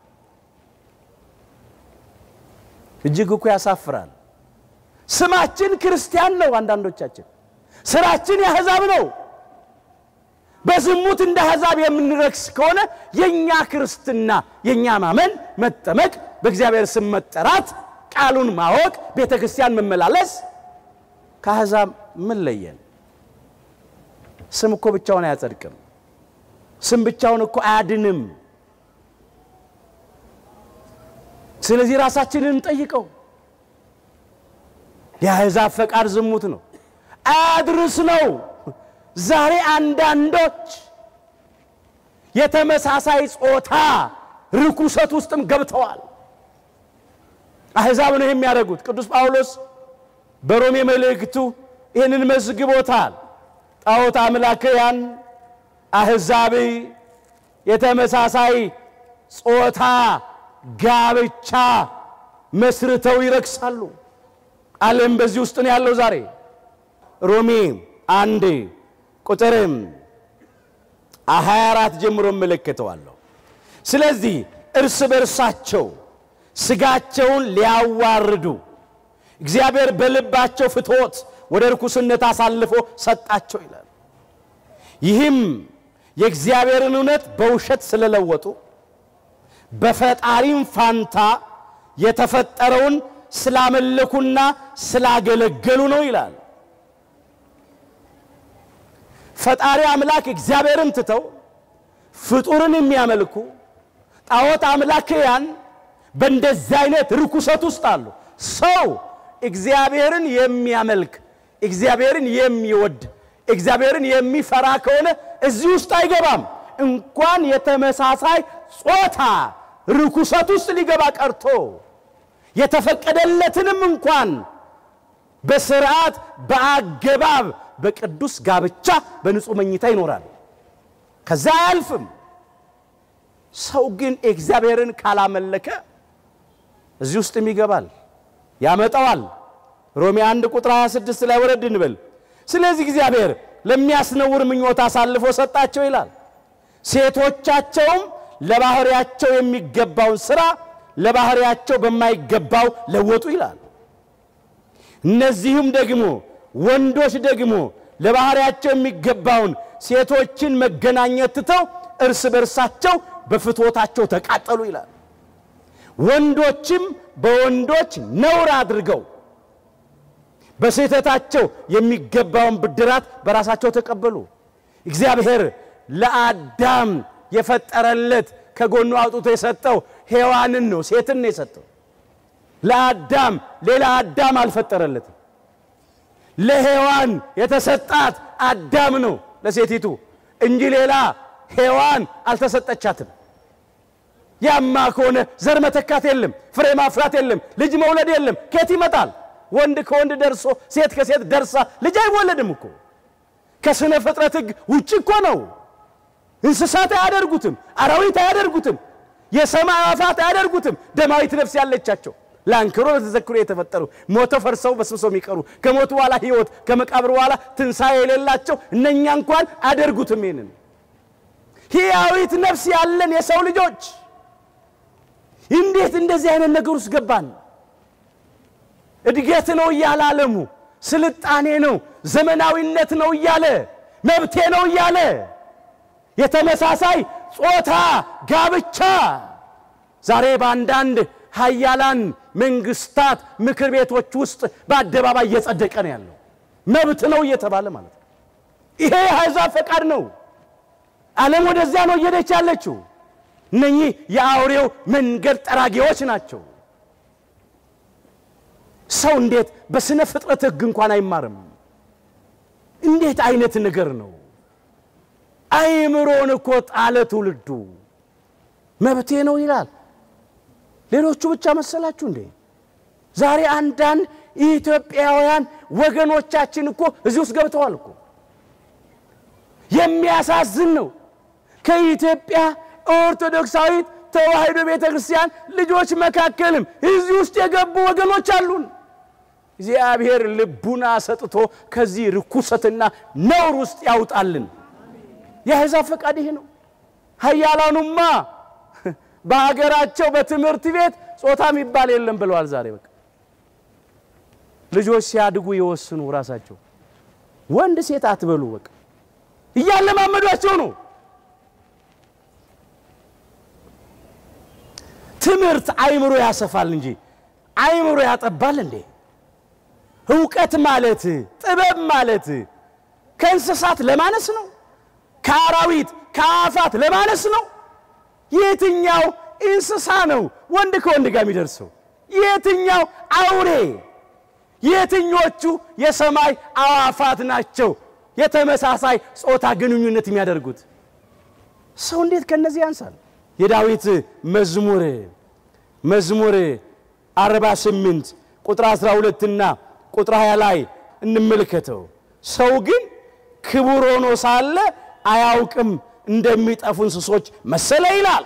እጅግ እኮ ያሳፍራል። ስማችን ክርስቲያን ነው። አንዳንዶቻችን ስራችን የአሕዛብ ነው። በዝሙት እንደ አሕዛብ የምንረክስ ከሆነ የእኛ ክርስትና የእኛ ማመን፣ መጠመቅ፣ በእግዚአብሔር ስም መጠራት፣ ቃሉን ማወቅ፣ ቤተ ክርስቲያን መመላለስ ከአሕዛብ ምን ለየን? ስም እኮ ብቻውን አያጸድቅም። ስም ብቻውን እኮ አያድንም። ስለዚህ ራሳችንን እንጠይቀው። የአሕዛብ ፈቃድ ዝሙት ነው፣ አያድርስ ነው። ዛሬ አንዳንዶች የተመሳሳይ ጾታ ርኩሰት ውስጥም ገብተዋል። አሕዛብ ነው የሚያደርጉት። ቅዱስ ጳውሎስ በሮሜ መልእክቱ ይህንን መዝግቦታል። ጣዖት አምላክያን አሕዛብ የተመሳሳይ ጾታ ጋብቻ መስርተው ይረክሳሉ። ዓለም በዚህ ውስጥ ነው ያለው ዛሬ። ሮሜ አንድ ቁጥርም 24 ጀምሮ እመለከተዋለሁ። ስለዚህ እርስ በርሳቸው ሥጋቸውን ሊያዋርዱ እግዚአብሔር በልባቸው ፍትወት ወደ ርኩስነት አሳልፎ ሰጣቸው ይላል። ይህም የእግዚአብሔርን እውነት በውሸት ስለለወጡ በፈጣሪም ፋንታ የተፈጠረውን ስላመለኩና ስላገለገሉ ነው ይላል። ፈጣሪ አምላክ እግዚአብሔርን ትተው ፍጡርን የሚያመልኩ ጣዖት አምላክያን በእንደዚህ አይነት ርኩሰት ውስጥ አሉ። ሰው እግዚአብሔርን የሚያመልክ እግዚአብሔርን የሚወድ እግዚአብሔርን የሚፈራ ከሆነ እዚህ ውስጥ አይገባም። እንኳን የተመሳሳይ ጾታ ርኩሰት ውስጥ ሊገባ ቀርቶ የተፈቀደለትንም እንኳን በስርዓት በአገባብ በቅዱስ ጋብቻ በንጹሕ መኝታ ይኖራል። ከዛ አያልፍም። ሰው ግን እግዚአብሔርን ካላመለከ እዚህ ውስጥም ይገባል፣ ያመጣዋል። ሮሜ 1 ቁጥር 26 ላይ ወረድ እንበል። ስለዚህ እግዚአብሔር ለሚያስነውር ምኞት አሳልፎ ሰጣቸው ይላል። ሴቶቻቸውም ለባህሪያቸው የሚገባውን ሥራ ለባህሪያቸው በማይገባው ለወጡ ይላል። እነዚህም ደግሞ ወንዶች ደግሞ ለባህሪያቸው የሚገባውን ሴቶችን መገናኘት ትተው እርስ በርሳቸው በፍትወታቸው ተቃጠሉ ይላል። ወንዶችም በወንዶች ነውር አድርገው በስህተታቸው የሚገባውን ብድራት በራሳቸው ተቀበሉ። እግዚአብሔር ለአዳም የፈጠረለት ከጎኑ አውጥቶ የሰጠው ሔዋንን ነው፣ ሴትን ነው የሰጠው። ለአዳም ሌላ አዳም አልፈጠረለትም። ለሔዋን የተሰጣት አዳም ነው ለሴቲቱ እንጂ ሌላ ሔዋን አልተሰጠቻትም። ያማ ከሆነ ዘር መተካት የለም፣ ፍሬ ማፍራት የለም፣ ልጅ መውለድ የለም። ከየት ይመጣል? ወንድ ከወንድ ደርሶ ሴት ከሴት ደርሳ ልጅ አይወለድም እኮ። ከስነ ፍጥረት ሕግ ውጭ እኮ ነው። እንስሳት አያደርጉትም፣ አራዊት አያደርጉትም፣ የሰማይ አዕዋፋት አያደርጉትም። ደማዊት ነፍስ ያለቻቸው ለአንክሮ ለተዘክሮ የተፈጠሩ ሞተው ፈርሰው በስብሰው የሚቀሩ ከሞቱ በኋላ ሕይወት ከመቃብር በኋላ ትንሣኤ የሌላቸው እነኛ እንኳን አያደርጉትም። ይህንን ሕያዊት ነፍስ ያለን የሰው ልጆች እንዴት እንደዚህ አይነት ነገር ውስጥ ገባን? እድገት ነው እያለ ዓለሙ ስልጣኔ ነው ዘመናዊነት ነው እያለ መብቴ ነው እያለ የተመሳሳይ ጾታ ጋብቻ ዛሬ በአንዳንድ ሀያላን መንግስታት ምክር ቤቶች ውስጥ በአደባባይ እየጸደቀ ነው ያለው። መብት ነው እየተባለ ማለት ነው። ይሄ የአሕዛብ ፈቃድ ነው። ዓለም ወደዚያ ነው እየሄደች ያለችው። እነኚህ የአውሬው መንገድ ጠራጊዎች ናቸው። ሰው እንዴት በስነ ፍጥረት ሕግ እንኳን አይማርም? እንዴት አይነት ነገር ነው? አይምሮን እኮ ጣለ ትውልዱ። መብቴ ነው ይላል። ሌሎቹ ብቻ መሰላችሁ እንዴ? ዛሬ አንዳንድ ኢትዮጵያውያን ወገኖቻችን እኮ እዚህ ውስጥ ገብተዋል እኮ። የሚያሳዝን ነው። ከኢትዮጵያ ኦርቶዶክሳዊት ተዋሕዶ ቤተ ክርስቲያን ልጆች መካከልም እዚህ ውስጥ የገቡ ወገኖች አሉን። እግዚአብሔር ልቡና ሰጥቶ ከዚህ ርኩሰትና ነውር ውስጥ ያውጣልን። የአሕዛብ ፈቃድ ይሄ ነው። ሀያላኑማ በሀገራቸው በትምህርት ቤት ጾታ የሚባል የለም ብለዋል። ዛሬ በቃ ልጆች ሲያድጉ የወስኑ ራሳቸው ወንድ ሴት አትበሉ በቃ እያለማመዷቸው ነው። ትምህርት አይምሮ ያሰፋል እንጂ አይምሮ ያጠባል እንዴ? እውቀት ማለት ጥበብ ማለት ከእንስሳት ለማነስ ነው? ከአራዊት ከአፋት ለማነስ ነው? የትኛው እንስሳ ነው ወንድ ከወንድ ጋር የሚደርሰው? የትኛው አውሬ? የትኞቹ የሰማይ አዋፋት ናቸው የተመሳሳይ ጾታ ግንኙነት የሚያደርጉት? ሰው እንዴት ከነዚህ ያንሳል? የዳዊት መዝሙር መዝሙር 48 ቁጥር 12 እና ቁጥር 20 ላይ እንመልከተው። ሰው ግን ክቡር ሆኖ ሳለ አያውቅም እንደሚጠፉ እንስሶች መሰለ ይላል።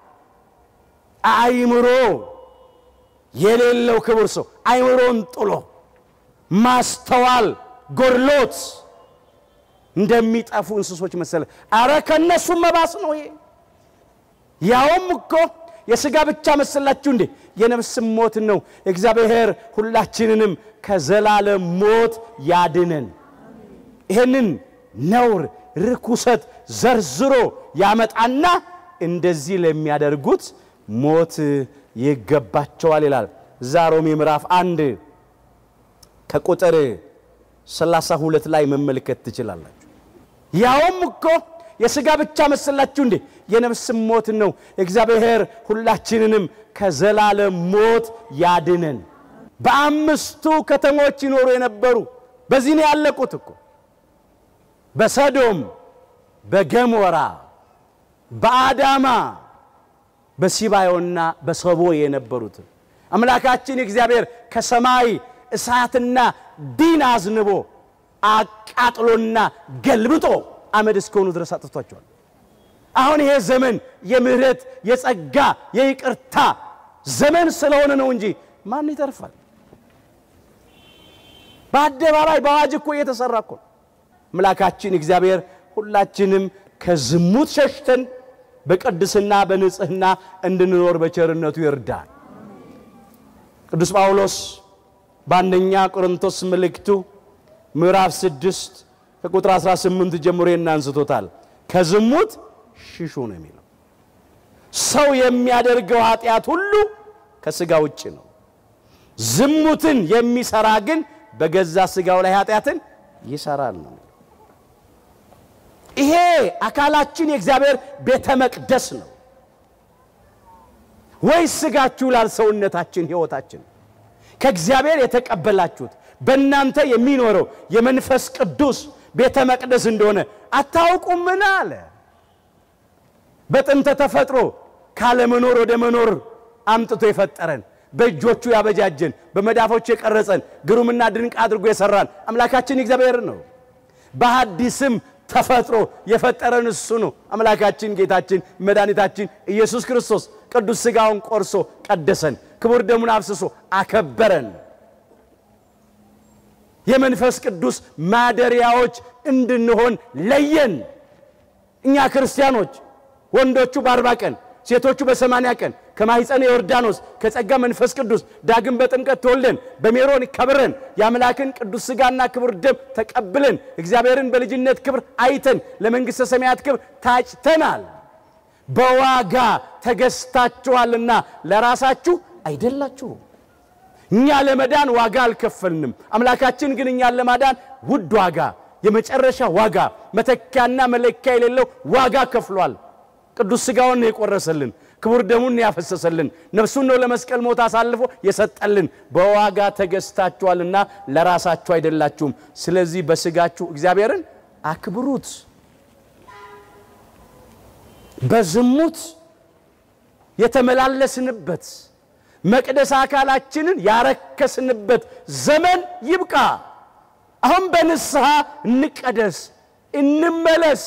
አእምሮ የሌለው ክቡር ሰው አእምሮን ጥሎ ማስተዋል ጎድሎት እንደሚጠፉ እንስሶች መሰለ። አረ ከእነሱም መባስ ነው ይሄ። ያውም እኮ የሥጋ ብቻ መሰላችሁ እንዴ? የነፍስም ሞት ነው። እግዚአብሔር ሁላችንንም ከዘላለም ሞት ያድነን። ይህንን ነውር ርኩሰት ዘርዝሮ ያመጣና እንደዚህ ለሚያደርጉት ሞት ይገባቸዋል ይላል። እዛ ሮሜ ምዕራፍ አንድ ከቁጥር 32 ላይ መመልከት ትችላላችሁ። ያውም እኮ የሥጋ ብቻ መሰላችሁ እንዴ? የነፍስም ሞት ነው። እግዚአብሔር ሁላችንንም ከዘላለም ሞት ያድነን። በአምስቱ ከተሞች ይኖሩ የነበሩ በዚህ ነው ያለቁት እኮ በሰዶም፣ በገሞራ፣ በአዳማ፣ በሲባዮና በሰቦ የነበሩት አምላካችን እግዚአብሔር ከሰማይ እሳትና ዲን አዝንቦ አቃጥሎና ገልብጦ አመድ እስከሆኑ ድረስ አጥፍቷቸዋል። አሁን ይሄ ዘመን የምህረት የጸጋ የይቅርታ ዘመን ስለሆነ ነው እንጂ ማን ይተርፋል? በአደባባይ በአዋጅ እኮ እየተሰራ እኮ ነው። አምላካችን እግዚአብሔር ሁላችንም ከዝሙት ሸሽተን በቅድስና በንጽህና እንድንኖር በቸርነቱ ይርዳል። ቅዱስ ጳውሎስ በአንደኛ ቆሮንቶስ መልእክቱ ምዕራፍ ስድስት ከቁጥር 18 ጀምሮ እናንስቶታል። ከዝሙት ሽሹ ነው የሚለው። ሰው የሚያደርገው ኃጢአት ሁሉ ከሥጋ ውጭ ነው። ዝሙትን የሚሰራ ግን በገዛ ሥጋው ላይ ኃጢአትን ይሰራል ነው። ይሄ አካላችን የእግዚአብሔር ቤተ መቅደስ ነው ወይስ ሥጋችሁ ላል ሰውነታችን ሕይወታችን ከእግዚአብሔር የተቀበላችሁት በእናንተ የሚኖረው የመንፈስ ቅዱስ ቤተ መቅደስ እንደሆነ አታውቁምን? አለ። በጥንተ ተፈጥሮ ካለመኖር ወደ መኖር አምጥቶ የፈጠረን በእጆቹ ያበጃጀን በመዳፎቹ የቀረጸን ግሩምና ድንቅ አድርጎ የሰራን አምላካችን እግዚአብሔር ነው። በሐዲስም ተፈጥሮ የፈጠረን እሱ ነው። አምላካችን ጌታችን መድኃኒታችን ኢየሱስ ክርስቶስ ቅዱስ ሥጋውን ቆርሶ ቀደሰን፣ ክቡር ደሙን አፍስሶ አከበረን። የመንፈስ ቅዱስ ማደሪያዎች እንድንሆን ለየን። እኛ ክርስቲያኖች ወንዶቹ በአርባ ቀን ሴቶቹ በሰማንያ ቀን ከማኅፀነ ዮርዳኖስ ከጸጋ መንፈስ ቅዱስ ዳግም በጥምቀት ተወልደን በሜሮን ከብረን የአምላክን ቅዱስ ሥጋና ክቡር ደም ተቀብለን እግዚአብሔርን በልጅነት ክብር አይተን ለመንግሥተ ሰማያት ክብር ታጭተናል። በዋጋ ተገዝታችኋልና ለራሳችሁ አይደላችሁም። እኛ ለመዳን ዋጋ አልከፈልንም። አምላካችን ግን እኛን ለማዳን ውድ ዋጋ፣ የመጨረሻ ዋጋ፣ መተኪያና መለኪያ የሌለው ዋጋ ከፍሏል። ቅዱስ ሥጋውን ነው የቆረሰልን፣ ክቡር ደሙን ነው ያፈሰሰልን፣ ነፍሱን ነው ለመስቀል ሞት አሳልፎ የሰጠልን። በዋጋ ተገዝታችኋልና ለራሳችሁ አይደላችሁም። ስለዚህ በሥጋችሁ እግዚአብሔርን አክብሩት። በዝሙት የተመላለስንበት መቅደስ አካላችንን ያረከስንበት ዘመን ይብቃ። አሁን በንስሐ እንቀደስ፣ እንመለስ።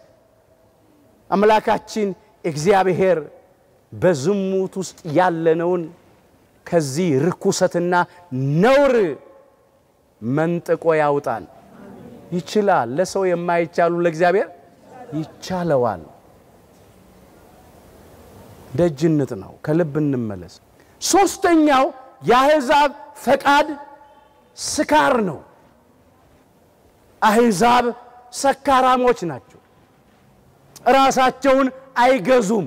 አምላካችን እግዚአብሔር በዝሙት ውስጥ ያለነውን ከዚህ ርኩሰትና ነውር መንጥቆ ያውጣን። ይችላል። ለሰው የማይቻሉ ለእግዚአብሔር ይቻለዋል። ደጅነት ነው። ከልብ እንመለስ። ሦስተኛው የአሕዛብ ፈቃድ ስካር ነው። አሕዛብ ሰካራሞች ናቸው። ራሳቸውን አይገዙም፣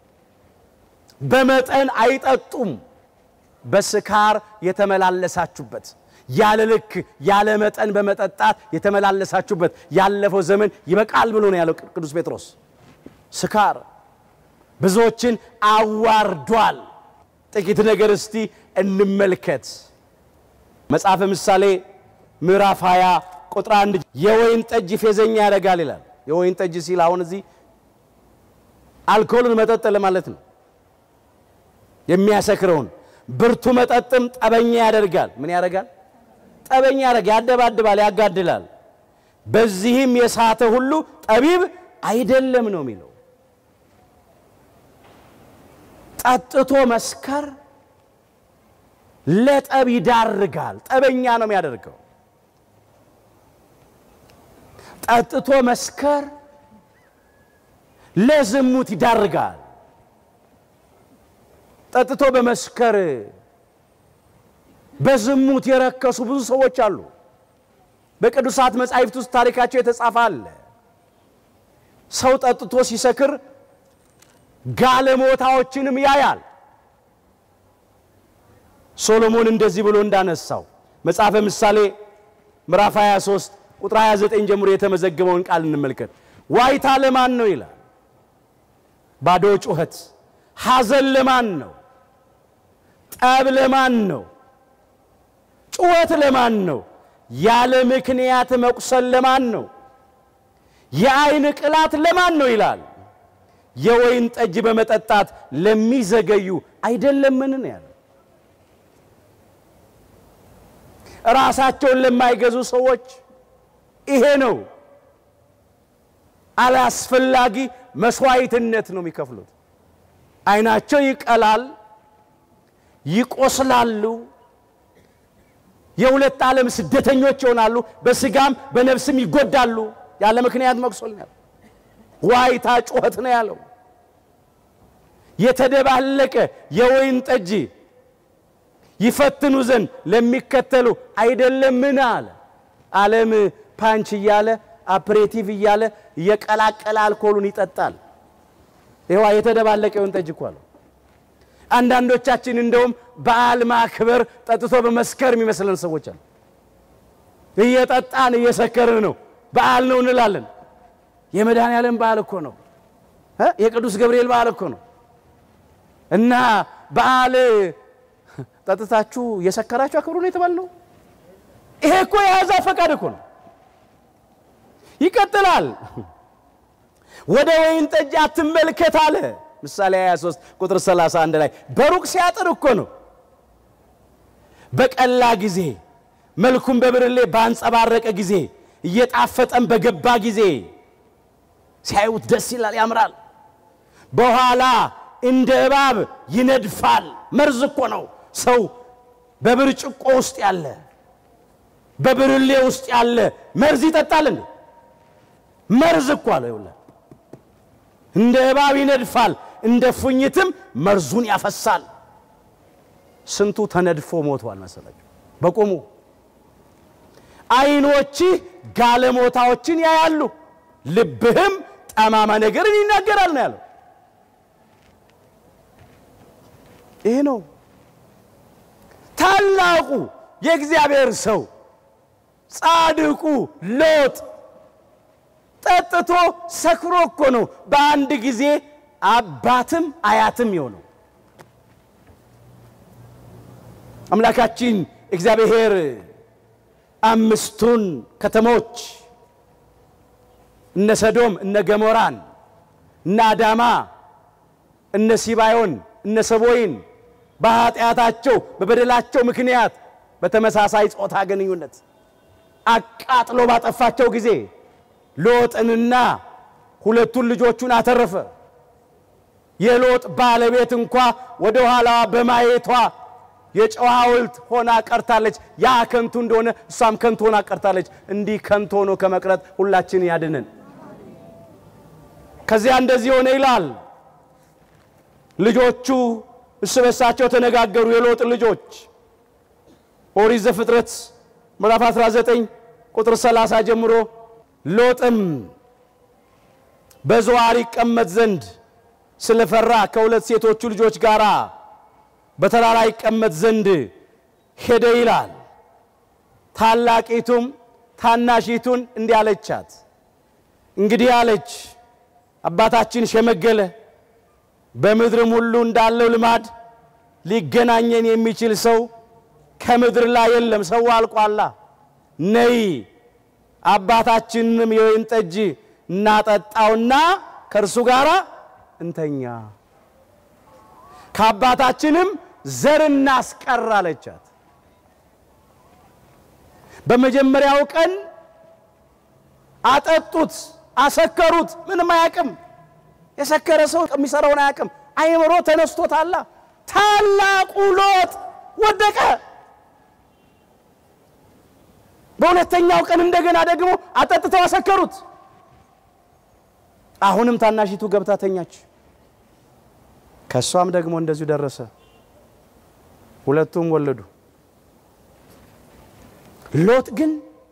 በመጠን አይጠጡም። በስካር የተመላለሳችሁበት ያለ ልክ ያለ መጠን በመጠጣት የተመላለሳችሁበት ያለፈው ዘመን ይበቃል ብሎ ነው ያለው ቅዱስ ጴጥሮስ። ስካር ብዙዎችን አዋርዷል። ጥቂት ነገር እስቲ እንመልከት። መጽሐፈ ምሳሌ ምዕራፍ 20 ቁጥር አንድ የወይን ጠጅ ፌዘኛ ያደርጋል ይላል። የወይን ጠጅ ሲል አሁን እዚህ አልኮልን መጠጥ ለማለት ነው። የሚያሰክረውን ብርቱ መጠጥም ጠበኛ ያደርጋል። ምን ያደርጋል? ጠበኛ ያደርጋል፣ ያደባድባል፣ ያጋድላል። በዚህም የሳተ ሁሉ ጠቢብ አይደለም ነው የሚለው። ጠጥቶ መስከር ለጠብ ይዳርጋል። ጠበኛ ነው የሚያደርገው። ጠጥቶ መስከር ለዝሙት ይዳርጋል። ጠጥቶ በመስከር በዝሙት የረከሱ ብዙ ሰዎች አሉ። በቅዱሳት መጻሕፍት ውስጥ ታሪካቸው የተጻፈ አለ። ሰው ጠጥቶ ሲሰክር ጋለሞታዎችንም ያያል። ሶሎሞን እንደዚህ ብሎ እንዳነሳው መጽሐፈ ምሳሌ ምዕራፍ 23 ቁጥር 29 ጀምሮ የተመዘገበውን ቃል እንመልከት። ዋይታ ለማን ነው ይላል። ባዶ ጩኸት። ሐዘን ለማን ነው? ጠብ ለማን ነው? ጩኸት ለማን ነው? ያለ ምክንያት መቁሰል ለማን ነው? የአይን ቅላት ለማን ነው ይላል። የወይን ጠጅ በመጠጣት ለሚዘገዩ አይደለምን ነው ያለው። ራሳቸውን ለማይገዙ ሰዎች ይሄ ነው አላስፈላጊ መስዋዕትነት ነው የሚከፍሉት። አይናቸው ይቀላል፣ ይቆስላሉ፣ የሁለት ዓለም ስደተኞች ይሆናሉ፣ በስጋም በነፍስም ይጎዳሉ። ያለ ምክንያት መቁሰል ነው ያለው። ዋይታ ጩኸት ነው ያለው። የተደባለቀ የወይን ጠጅ ይፈትኑ ዘንድ ለሚከተሉ አይደለምን አለ። ዓለም ፓንች እያለ አፕሬቲቭ እያለ እየቀላቀለ አልኮሉን ይጠጣል። ይዋ የተደባለቀ የወይን ጠጅ እኮ አለው። አንዳንዶቻችን እንደውም በዓል ማክበር ጠጥቶ በመስከር የሚመስለን ሰዎች አሉ። እየጠጣን እየሰከርን ነው በዓል ነው እንላለን። የመድኃኔ ዓለም በዓል እኮ ነው። የቅዱስ ገብርኤል በዓል እኮ ነው። እና በዓል ጠጥታችሁ እየሰከራችሁ አክብሩ ነው የተባልነው። ይሄ እኮ የአሕዛብ ፈቃድ እኮ ነው። ይቀጥላል። ወደ ወይን ጠጅ አትመልከት አለ። ምሳሌ 23 ቁጥር 31 ላይ በሩቅ ሲያጥር እኮ ነው። በቀላ ጊዜ መልኩም በብርሌ ባንጸባረቀ ጊዜ እየጣፈጠን በገባ ጊዜ ሲያዩት ደስ ይላል፣ ያምራል። በኋላ እንደ እባብ ይነድፋል። መርዝ እኮ ነው። ሰው በብርጭቆ ውስጥ ያለ በብርሌ ውስጥ ያለ መርዝ ይጠጣል እንዴ? መርዝ እኮ አለ። ይውላል እንደ እባብ ይነድፋል፣ እንደ ፉኝትም መርዙን ያፈሳል። ስንቱ ተነድፎ ሞቷል መሰላችሁ በቆሙ። ዓይኖችህ ጋለሞታዎችን ያያሉ፣ ልብህም ጠማማ ነገርን ይናገራል ነው ያለው። ይህ ነው ታላቁ የእግዚአብሔር ሰው ጻድቁ ሎጥ ጠጥቶ ሰክሮ እኮ ነው በአንድ ጊዜ አባትም አያትም የሆነው። አምላካችን እግዚአብሔር አምስቱን ከተሞች እነ ሰዶም፣ እነ ገሞራን፣ እነ አዳማ፣ እነ ሲባዮን፣ እነ ሰቦይን በኃጢአታቸው በበደላቸው ምክንያት በተመሳሳይ ጾታ ግንኙነት አቃጥሎ ባጠፋቸው ጊዜ ሎጥንና ሁለቱን ልጆቹን አተረፈ። የሎጥ ባለቤት እንኳ ወደ ኋላዋ በማየቷ የጨው ሐውልት ሆና ቀርታለች። ያ ከንቱ እንደሆነ እሷም ከንቱ ሆና ቀርታለች። እንዲህ ከንቱ ሆኖ ከመቅረት ሁላችን ያድነን። ከዚያ እንደዚህ ሆነ ይላል። ልጆቹ እርስ በርሳቸው ተነጋገሩ። የሎጥ ልጆች ኦሪት ዘፍጥረት ምዕራፍ 19 ቁጥር 30 ጀምሮ ሎጥም በዞዓር ይቀመጥ ዘንድ ስለፈራ ከሁለት ሴቶቹ ልጆች ጋር በተራራ ይቀመጥ ዘንድ ሄደ ይላል። ታላቂቱም ታናሺቱን እንዲህ አለቻት፣ እንግዲህ አለች አባታችን ሸመገለ፣ በምድርም ሁሉ እንዳለው ልማድ ሊገናኘን የሚችል ሰው ከምድር ላይ የለም፣ ሰው አልቋላ። ነይ አባታችንንም የወይን ጠጅ እናጠጣውና ከእርሱ ጋር እንተኛ፣ ከአባታችንም ዘር እናስቀር አለቻት። በመጀመሪያው ቀን አጠጡት፣ አሰከሩት። ምንም አያውቅም። የሰከረ ሰው የሚሰራውን አያውቅም። አይምሮ ተነስቶታላ። ታላቁ ሎጥ ወደቀ። በሁለተኛው ቀን እንደገና ደግሞ አጠጥተው አሰከሩት። አሁንም ታናሺቱ ገብታ ተኛች። ከእሷም ደግሞ እንደዚሁ ደረሰ። ሁለቱም ወለዱ። ሎጥ ግን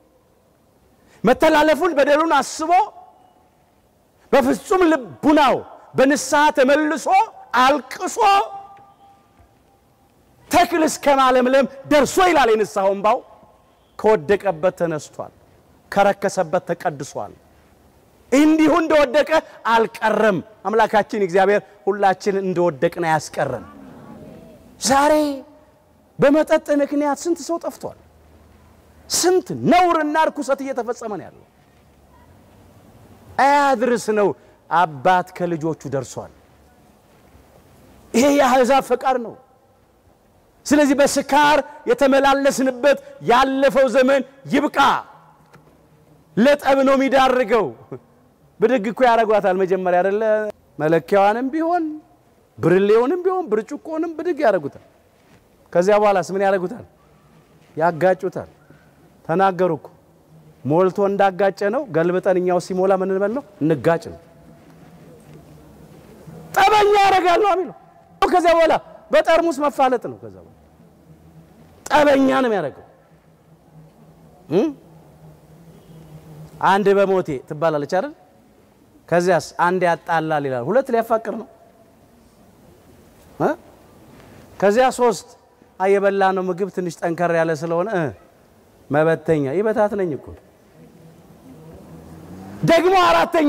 መተላለፉን በደሉን አስቦ በፍጹም ልቡናው በንስሐ ተመልሶ አልቅሶ ተክል እስከ ማለምለም ደርሶ ይላል የንስሐው እምባው ከወደቀበት ተነስቷል፣ ከረከሰበት ተቀድሷል። እንዲሁ እንደወደቀ አልቀረም። አምላካችን እግዚአብሔር ሁላችን እንደወደቅን አያስቀረን። ዛሬ በመጠጥ ምክንያት ስንት ሰው ጠፍቷል። ስንት ነውርና ርኩሰት እየተፈጸመ ነው ያለው። አያድርስ ነው አባት ከልጆቹ ደርሷል። ይሄ የአሕዛብ ፈቃድ ነው። ስለዚህ በስካር የተመላለስንበት ያለፈው ዘመን ይብቃ። ለጠብ ነው የሚዳርገው። ብድግ እኮ ያደርጓታል መጀመሪያ አይደለ? መለኪያዋንም ቢሆን ብርሌውንም ቢሆን ብርጭቆንም ብድግ ያደርጉታል። ከዚያ በኋላስ ምን ያደርጉታል? ያጋጩታል። ተናገሩ እኮ ሞልቶ እንዳጋጨ ነው። ገልብጠን እኛው ሲሞላ ምን እንበል ነው? እንጋጭ ነው። ጠበኛ ያደርጋል ነው የሚለው። ከዚያ በኋላ በጠርሙስ መፋለጥ ነው። ከዛ በኋላ ጠበኛ ነው የሚያደርገው። አንድ በሞቴ ትባላለች አይደል? ከዚያስ አንድ ያጣላል ይላል። ሁለት ሊያፋቅር ነው። ከዚያ ሶስት የበላ ነው ምግብ ትንሽ ጠንከር ያለ ስለሆነ መበተኛ ይበታት ነኝ እኮ ደግሞ አራተኛ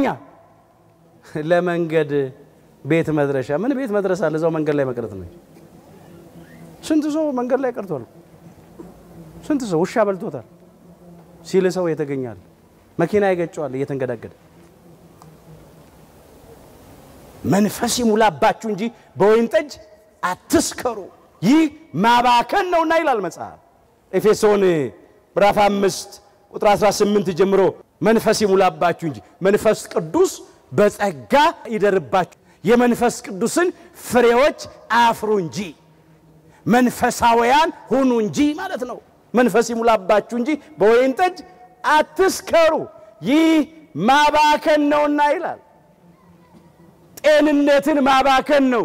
ለመንገድ ቤት መድረሻ ምን ቤት መድረስ አለ? እዛው መንገድ ላይ መቅረት ነው። ስንት ሰው መንገድ ላይ ቀርቷል። ስንት ሰው ውሻ በልቶታል ሲል ሰው የተገኛል። መኪና ይገጨዋል እየተንገዳገደ። መንፈስ ይሙላባችሁ እንጂ በወይን ጠጅ አትስከሩ፣ ይህ ማባከን ነውና ይላል መጽሐፍ። ኤፌሶን ምዕራፍ አምስት ቁጥር 18 ጀምሮ መንፈስ ይሙላባችሁ እንጂ መንፈስ ቅዱስ በጸጋ ይደርባችሁ የመንፈስ ቅዱስን ፍሬዎች አፍሩ እንጂ መንፈሳውያን ሁኑ እንጂ ማለት ነው። መንፈስ ይሙላባችሁ እንጂ በወይን ጠጅ አትስከሩ፣ ይህ ማባከን ነውና ይላል። ጤንነትን ማባከን ነው።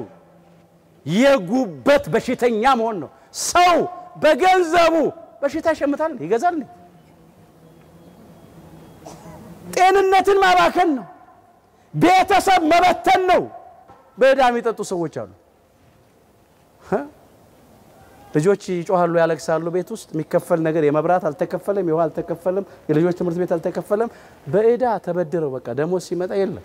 የጉበት በሽተኛ መሆን ነው። ሰው በገንዘቡ በሽታ ይሸምታል፣ ይገዛል። ጤንነትን ማባከን ነው። ቤተሰብ መበተን ነው። በዕዳ የሚጠጡ ሰዎች አሉ። ልጆች ይጮሃሉ፣ ያለቅሳሉ። ቤት ውስጥ የሚከፈል ነገር የመብራት አልተከፈለም፣ የውሃ አልተከፈለም፣ የልጆች ትምህርት ቤት አልተከፈለም። በዕዳ ተበድረው በቃ ደሞዝ ሲመጣ የለም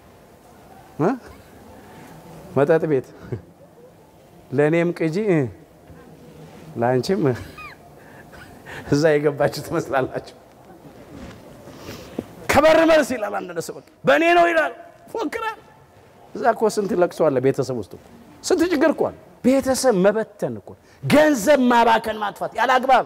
መጠጥ ቤት ለእኔም ቅጂ ለአንቺም እዛ የገባችሁ ትመስላላችሁ። ከበር መልስ ይላል አንድ ሰው በቃ በእኔ ነው ይላል፣ ፎክራል። እዛ እኮ ስንት ለቅሶ አለ ቤተሰብ ውስጥ ስንት ችግር እኮ አለ። ቤተሰብ መበተን እኮ ገንዘብ ማባከን ማጥፋት ያለ አግባብ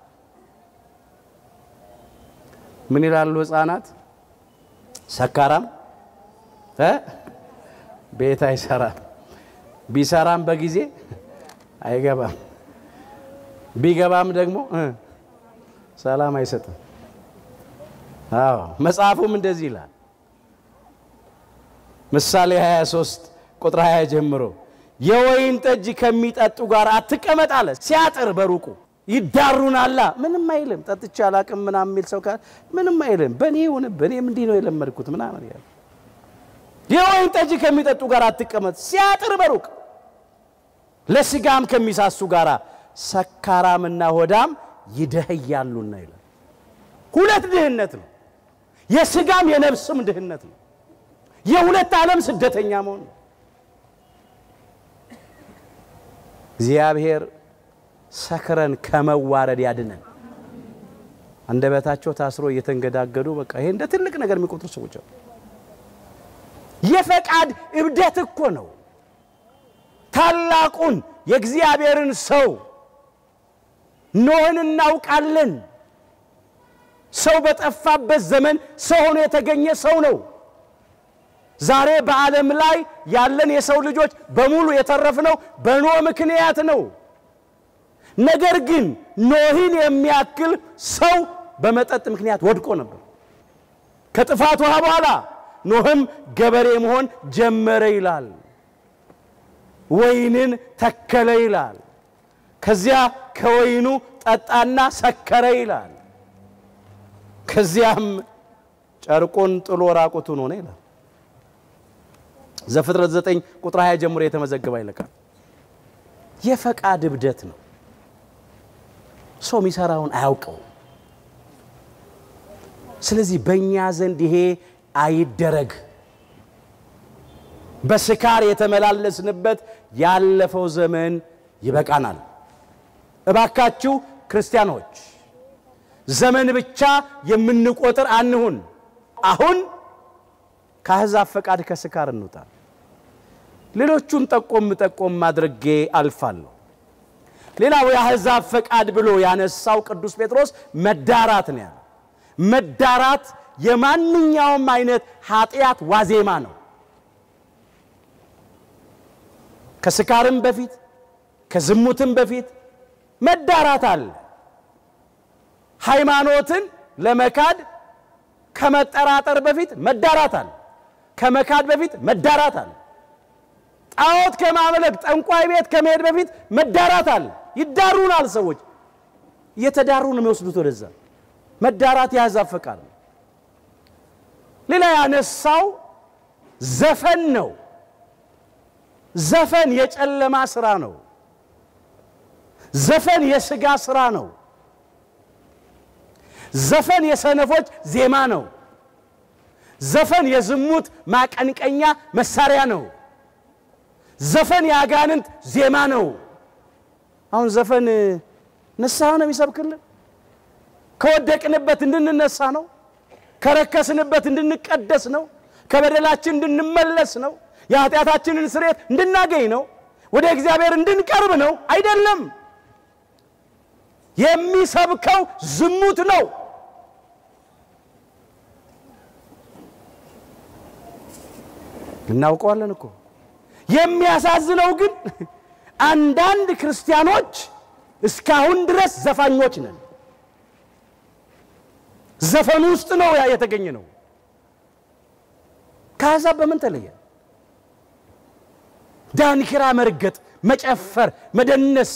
ምን ይላሉ ህፃናት? ሰካራም እ ቤት አይሰራም፣ ቢሰራም በጊዜ አይገባም፣ ቢገባም ደግሞ ሰላም አይሰጥም። አዎ መጽሐፉም እንደዚህ ይላል። ምሳሌ 23 ቁጥር 20 ጀምሮ የወይን ጠጅ ከሚጠጡ ጋር አትቀመጥ አለ። ሲያጥር በሩቁ ይዳሩናላ። ምንም አይልም። ጠጥቼ አላቅም ምናምን የሚል ሰው ካለ ምንም አይልም። በእኔ ሆነ በእኔም እንዲህ ነው የለመድኩት ምናምን ያለ የወይን ጠጅ ከሚጠጡ ጋር አትቀመጥ፣ ሲያጥር በሩቅ ለስጋም ከሚሳሱ ጋር ሰካራምና ሆዳም ይደህያሉና ይላል። ሁለት ድህነት ነው። የስጋም የነፍስም ድህነት ነው። የሁለት ዓለም ስደተኛ መሆን ነው። እግዚአብሔር ሰክረን ከመዋረድ ያድነን። አንደበታቸው ታስሮ እየተንገዳገዱ በቃ ይሄ እንደ ትልቅ ነገር የሚቆጥሩ ሰዎች አሉ። የፈቃድ እብደት እኮ ነው። ታላቁን የእግዚአብሔርን ሰው ኖህን እናውቃለን። ሰው በጠፋበት ዘመን ሰው ሆኖ የተገኘ ሰው ነው። ዛሬ በዓለም ላይ ያለን የሰው ልጆች በሙሉ የተረፍነው በኖህ ምክንያት ነው። ነገር ግን ኖህን የሚያክል ሰው በመጠጥ ምክንያት ወድቆ ነበር። ከጥፋት ውሃ በኋላ ኖህም ገበሬ መሆን ጀመረ ይላል። ወይንን ተከለ ይላል። ከዚያ ከወይኑ ጠጣና ሰከረ ይላል። ከዚያም ጨርቁን ጥሎ ራቁቱን ሆነ ይላል። ዘፍጥረት 9 ቁጥር 20 ጀምሮ የተመዘገበ ይልቃል። የፈቃድ እብደት ነው። ሰው የሚሰራውን አያውቀውም። ስለዚህ በእኛ ዘንድ ይሄ አይደረግ። በስካር የተመላለስንበት ያለፈው ዘመን ይበቃናል። እባካችሁ ክርስቲያኖች ዘመን ብቻ የምንቆጥር አንሁን። አሁን ከአሕዛብ ፈቃድ ከስካር እንውጣ። ሌሎቹን ጠቆም ጠቆም አድርጌ አልፋለሁ። ሌላው የአሕዛብ ፈቃድ ብሎ ያነሳው ቅዱስ ጴጥሮስ መዳራት ነው ያለው። መዳራት የማንኛውም አይነት ኃጢአት ዋዜማ ነው። ከስካርም በፊት ከዝሙትም በፊት መዳራት አለ። ሃይማኖትን ለመካድ ከመጠራጠር በፊት መዳራት አለ። ከመካድ በፊት መዳራት አለ። ጣዖት ከማምለክ ጠንቋይ ቤት ከመሄድ በፊት መዳራት አለ። ይዳሩናል። ሰዎች እየተዳሩ ነው የሚወስዱት ወደዛ። መዳራት የአሕዛብ ፈቃድ ነው። ሌላ ያነሳው ዘፈን ነው። ዘፈን የጨለማ ስራ ነው። ዘፈን የሥጋ ስራ ነው። ዘፈን የሰነፎች ዜማ ነው። ዘፈን የዝሙት ማቀንቀኛ መሳሪያ ነው። ዘፈን የአጋንንት ዜማ ነው። አሁን ዘፈን ንስሐ ነው የሚሰብክልን። ከወደቅንበት እንድንነሳ ነው። ከረከስንበት እንድንቀደስ ነው። ከበደላችን እንድንመለስ ነው። የኃጢአታችንን ስርየት እንድናገኝ ነው። ወደ እግዚአብሔር እንድንቀርብ ነው። አይደለም። የሚሰብከው ዝሙት ነው። እናውቀዋለን እኮ። የሚያሳዝነው ግን አንዳንድ ክርስቲያኖች እስካሁን ድረስ ዘፋኞች ነን። ዘፈኑ ውስጥ ነው ያ የተገኘ ነው። ከአሕዛብ በምን ተለየ? ዳንኪራ መርገጥ፣ መጨፈር፣ መደነስ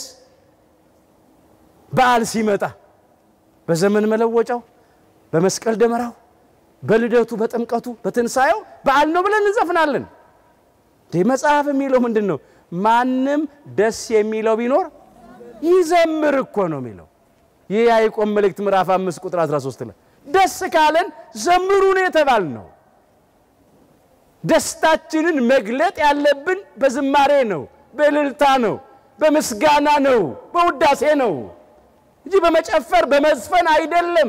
በዓል ሲመጣ በዘመን መለወጫው፣ በመስቀል ደመራው፣ በልደቱ፣ በጥምቀቱ፣ በትንሣኤው በዓል ነው ብለን እንዘፍናለን። ይህ መጽሐፍ የሚለው ምንድን ነው? ማንም ደስ የሚለው ቢኖር ይዘምር እኮ ነው የሚለው። ይህ የያዕቆብ መልእክት ምዕራፍ አምስት ቁጥር 13 ላይ ደስ ካለን ዘምሩ ነው የተባል ነው። ደስታችንን መግለጥ ያለብን በዝማሬ ነው፣ በእልልታ ነው፣ በምስጋና ነው፣ በውዳሴ ነው እንጂ በመጨፈር በመዝፈን አይደለም።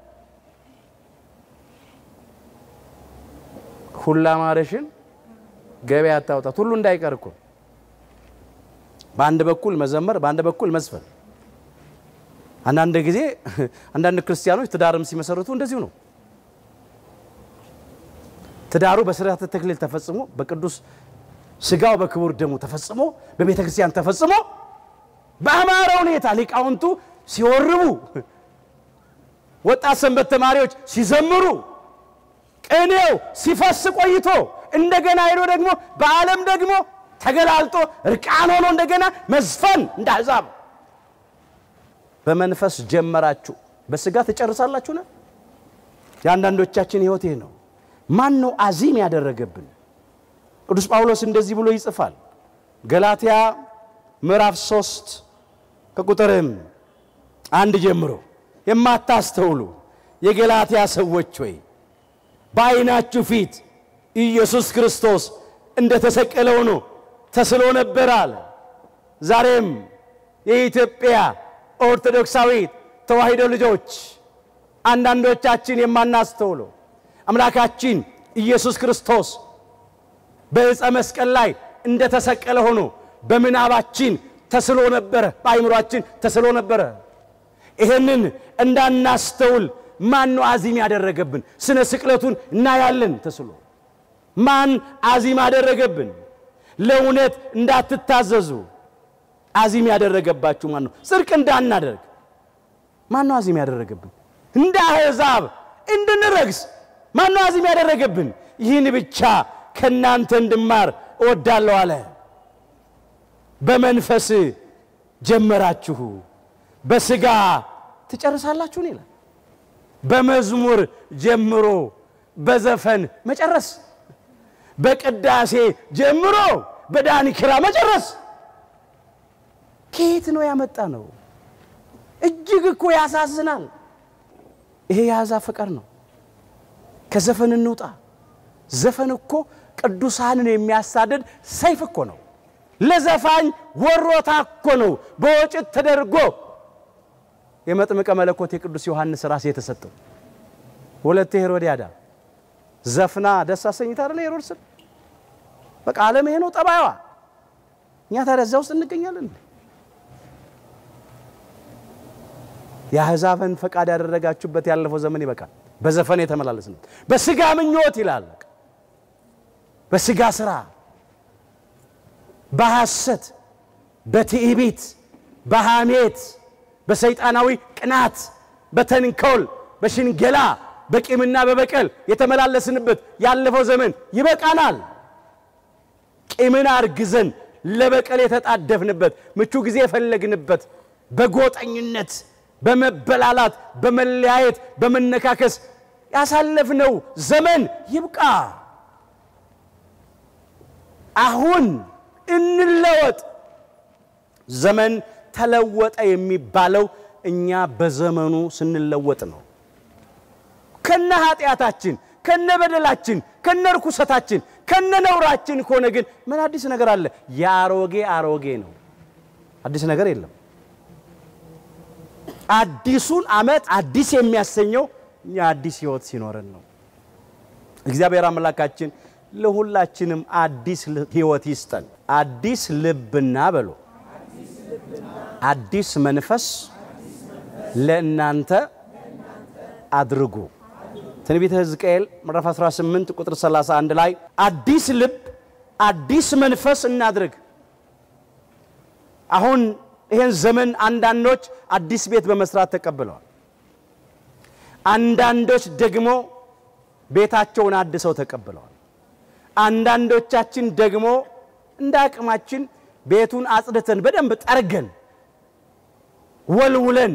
ሁላ ማረሽን ገበያ አታውጣት። ሁሉ እንዳይቀር እኮ በአንድ በኩል መዘመር፣ በአንድ በኩል መዝፈን። አንዳንድ ጊዜ አንዳንድ ክርስቲያኖች ትዳርም ሲመሰርቱ እንደዚሁ ነው። ትዳሩ በስርዓተ ተክሊል ተፈጽሞ በቅዱስ ስጋው በክቡር ደሙ ተፈጽሞ በቤተ ክርስቲያን ተፈጽሞ በአማረ ሁኔታ ሊቃውንቱ ሲወርቡ፣ ወጣት ሰንበት ተማሪዎች ሲዘምሩ፣ ቅኔው ሲፈስ ቆይቶ እንደገና ሄዶ ደግሞ በዓለም ደግሞ ተገላልጦ እርቃን ሆኖ እንደገና መዝፈን እንደ አሕዛብ በመንፈስ ጀመራችሁ በስጋ ትጨርሳላችሁ ነው። የአንዳንዶቻችን ሕይወት ይህ ነው። ማን ነው አዚም ያደረገብን? ቅዱስ ጳውሎስ እንደዚህ ብሎ ይጽፋል። ገላትያ ምዕራፍ ሶስት ከቁጥርም አንድ ጀምሮ የማታስተውሉ የገላትያ ሰዎች ሆይ በዓይናችሁ ፊት ኢየሱስ ክርስቶስ እንደ ተሰቀለ ሆኖ ተስሎ ነበር አለ። ዛሬም የኢትዮጵያ ኦርቶዶክሳዊት ተዋሕዶ ልጆች አንዳንዶቻችን የማናስተውለው አምላካችን ኢየሱስ ክርስቶስ በዕፀ መስቀል ላይ እንደ ተሰቀለ ሆኖ በምናባችን ተስሎ ነበረ፣ በአይምሯችን ተስሎ ነበረ። ይህንን እንዳናስተውል ማን ነው አዚም ያደረገብን? ስነ ስቅለቱን እናያለን ተስሎ። ማን አዚም ያደረገብን? ለእውነት እንዳትታዘዙ አዚም ያደረገባችሁ ማን ነው? ጽድቅ እንዳናደርግ ማን ነው አዚም ያደረገብን? እንደ አሕዛብ እንድንረግስ ማነው አዚም ያደረገብን? ይህን ብቻ ከእናንተ እንድማር እወዳለሁ አለ። በመንፈስ ጀመራችሁ በሥጋ ትጨርሳላችሁን ይላል። በመዝሙር ጀምሮ በዘፈን መጨረስ፣ በቅዳሴ ጀምሮ በዳንኪራ መጨረስ ከየት ነው ያመጣ ነው? እጅግ እኮ ያሳዝናል። ይሄ የአሕዛብ ፍቅር ነው። ከዘፈን እንውጣ። ዘፈን እኮ ቅዱሳንን የሚያሳድድ ሰይፍ እኮ ነው። ለዘፋኝ ወሮታ እኮ ነው። በወጭት ተደርጎ የመጥምቀ መለኮት የቅዱስ ዮሐንስ ራስ የተሰጠው ወለተ ሄሮድያዳ ዘፍና ደስ አሰኝታ አይደለ ሄሮድስን። በቃ ዓለም ይሄ ነው ጠባይዋ። እኛ ታዲያ እዚያ ውስጥ እንገኛለን። የአሕዛብን ፈቃድ ያደረጋችሁበት ያለፈው ዘመን ይበቃል። በዘፈን የተመላለስነት በስጋ ምኞት ይላል። በስጋ ስራ፣ በሐሰት፣ በትዕቢት፣ በሐሜት፣ በሰይጣናዊ ቅናት፣ በተንኮል፣ በሽንገላ፣ በቂምና በበቀል የተመላለስንበት ያለፈው ዘመን ይበቃናል። ቂምን አርግዘን ለበቀል የተጣደፍንበት ምቹ ጊዜ የፈለግንበት በጎጠኝነት በመበላላት በመለያየት በመነካከስ ያሳለፍነው ዘመን ይብቃ። አሁን እንለወጥ። ዘመን ተለወጠ የሚባለው እኛ በዘመኑ ስንለወጥ ነው። ከነ ኃጢአታችን፣ ከነ በደላችን፣ ከነ ርኩሰታችን፣ ከነ ነውራችን ከሆነ ግን ምን አዲስ ነገር አለ? የአሮጌ አሮጌ ነው። አዲስ ነገር የለም። አዲሱን ዓመት አዲስ የሚያሰኘው እኛ አዲስ ሕይወት ሲኖረን ነው። እግዚአብሔር አምላካችን ለሁላችንም አዲስ ሕይወት ይስጠን። አዲስ ልብና በሎ አዲስ መንፈስ ለእናንተ አድርጉ። ትንቢተ ሕዝቅኤል ምዕራፍ 18 ቁጥር 31 ላይ አዲስ ልብ አዲስ መንፈስ እናድርግ። አሁን ይህን ዘመን አንዳንዶች አዲስ ቤት በመስራት ተቀብለዋል። አንዳንዶች ደግሞ ቤታቸውን አድሰው ተቀብለዋል። አንዳንዶቻችን ደግሞ እንደ አቅማችን ቤቱን አጽድተን በደንብ ጠርገን ወልውለን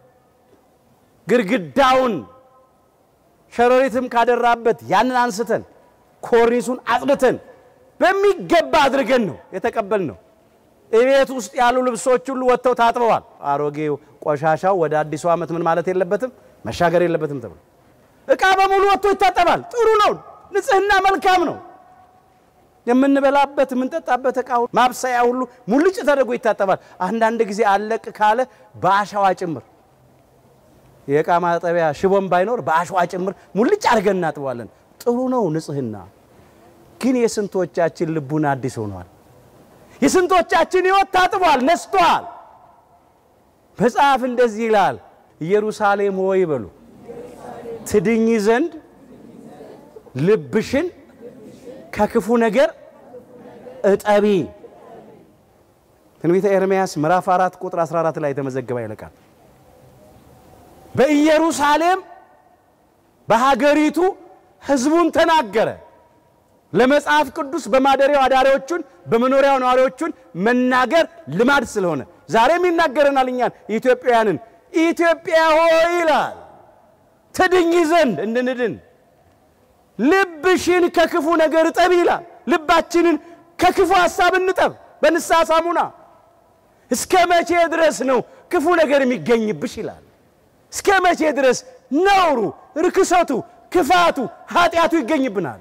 ግድግዳውን ሸረሪትም ካደራበት ያንን አንስተን ኮርኒሱን አጽድተን በሚገባ አድርገን ነው የተቀበልነው። እቤት ውስጥ ያሉ ልብሶች ሁሉ ወጥተው ታጥበዋል። አሮጌው ቆሻሻው ወደ አዲሱ ዓመት ምን ማለት የለበትም መሻገር የለበትም ተብሎ እቃ በሙሉ ወጥቶ ይታጠባል። ጥሩ ነው። ንጽህና መልካም ነው። የምንበላበት የምንጠጣበት እቃ ማብሰያ ሁሉ ሙልጭ ተደርጎ ይታጠባል። አንዳንድ ጊዜ አለቅ ካለ በአሸዋ ጭምር የእቃ ማጠቢያ ሽቦም ባይኖር በአሸዋ ጭምር ሙልጭ አድርገን እናጥበዋለን። ጥሩ ነው ንጽህና። ግን የስንቶቻችን ልቡን አዲስ ሆኗል? የስንቶቻችን ሕይወት ታጥቧል፣ ነስቷል። መጽሐፍ እንደዚህ ይላል፣ ኢየሩሳሌም ሆይ በሉ ትድኝ ዘንድ ልብሽን ከክፉ ነገር እጠቢ። ትንቢተ ኤርምያስ ምዕራፍ 4 ቁጥር 14 ላይ የተመዘገበ ይለቃል። በኢየሩሳሌም በሀገሪቱ ሕዝቡን ተናገረ። ለመጽሐፍ ቅዱስ በማደሪያው አዳሪዎቹን በመኖሪያው ነዋሪዎቹን መናገር ልማድ ስለሆነ ዛሬም ይናገረናል እኛን ኢትዮጵያውያንን። ኢትዮጵያ ሆይ ይላል ትድኝ ዘንድ እንድንድን ልብሽን ከክፉ ነገር እጠብ ይላል። ልባችንን ከክፉ ሐሳብ እንጠብ በንስሐ ሳሙና። እስከ መቼ ድረስ ነው ክፉ ነገር የሚገኝብሽ ይላል። እስከ መቼ ድረስ ነውሩ፣ ርክሰቱ፣ ክፋቱ፣ ኃጢአቱ ይገኝብናል?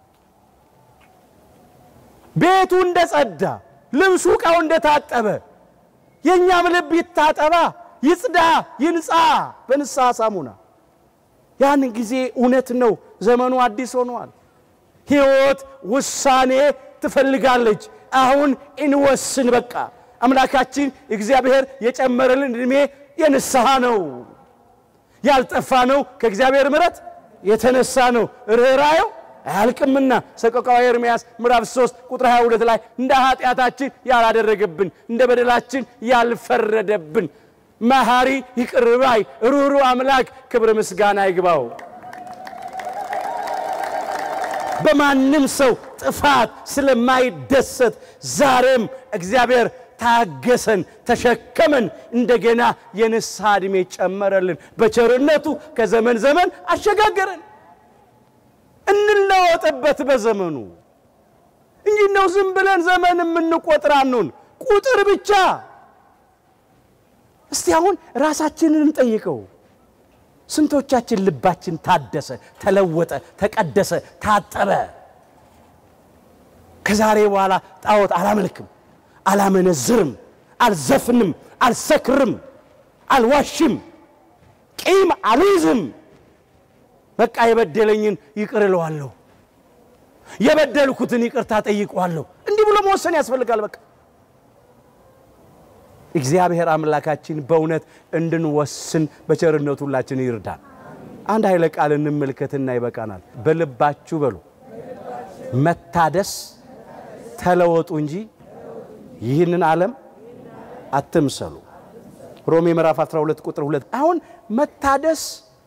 ቤቱ እንደጸዳ፣ ልብሱ ዕቃው እንደታጠበ የእኛም ልብ ይታጠባ፣ ይጽዳ፣ ይንጻ በንስሐ ሳሙና። ያን ጊዜ እውነት ነው ዘመኑ አዲስ ሆኗል። ሕይወት ውሳኔ ትፈልጋለች። አሁን እንወስን። በቃ አምላካችን እግዚአብሔር የጨመረልን ዕድሜ የንስሐ ነው። ያልጠፋ ነው ከእግዚአብሔር ምሕረት የተነሳ ነው። ርኅራኄው አያልቅምና ሰቆቃወ ኤርምያስ ምዕራፍ 3 ቁጥር 22 ላይ እንደ ኃጢአታችን ያላደረገብን እንደ በደላችን ያልፈረደብን መሐሪ ይቅር ባይ ሩሩ አምላክ ክብር ምስጋና ይግባው። በማንም ሰው ጥፋት ስለማይደሰት ዛሬም እግዚአብሔር ታገሰን፣ ተሸከመን፣ እንደገና የንስሐ ዕድሜ ጨመረልን። በቸርነቱ ከዘመን ዘመን አሸጋገረን። እንለወጥበት በዘመኑ እንጂ ነው ዝም ብለን ዘመን የምንቆጥር አንሁን። ቁጥር ብቻ። እስቲ አሁን ራሳችንን እንጠይቀው። ስንቶቻችን ልባችን ታደሰ፣ ተለወጠ፣ ተቀደሰ፣ ታጠበ? ከዛሬ በኋላ ጣዖት አላመልክም፣ አላመነዝርም፣ አልዘፍንም፣ አልሰክርም፣ አልዋሽም፣ ቂም አልይዝም። በቃ የበደለኝን ይቅር እለዋለሁ፣ የበደልኩትን ይቅርታ ጠይቀዋለሁ። እንዲህ ብሎ መወሰን ያስፈልጋል። በቃ እግዚአብሔር አምላካችን በእውነት እንድንወስን በቸርነቱ ሁላችን ይርዳል። አንድ ኃይለ ቃል እንመልከትና ይበቃናል። በልባችሁ በሉ መታደስ ተለወጡ እንጂ ይህንን ዓለም አትምሰሉ። ሮሜ ምዕራፍ 12 ቁጥር 2 አሁን መታደስ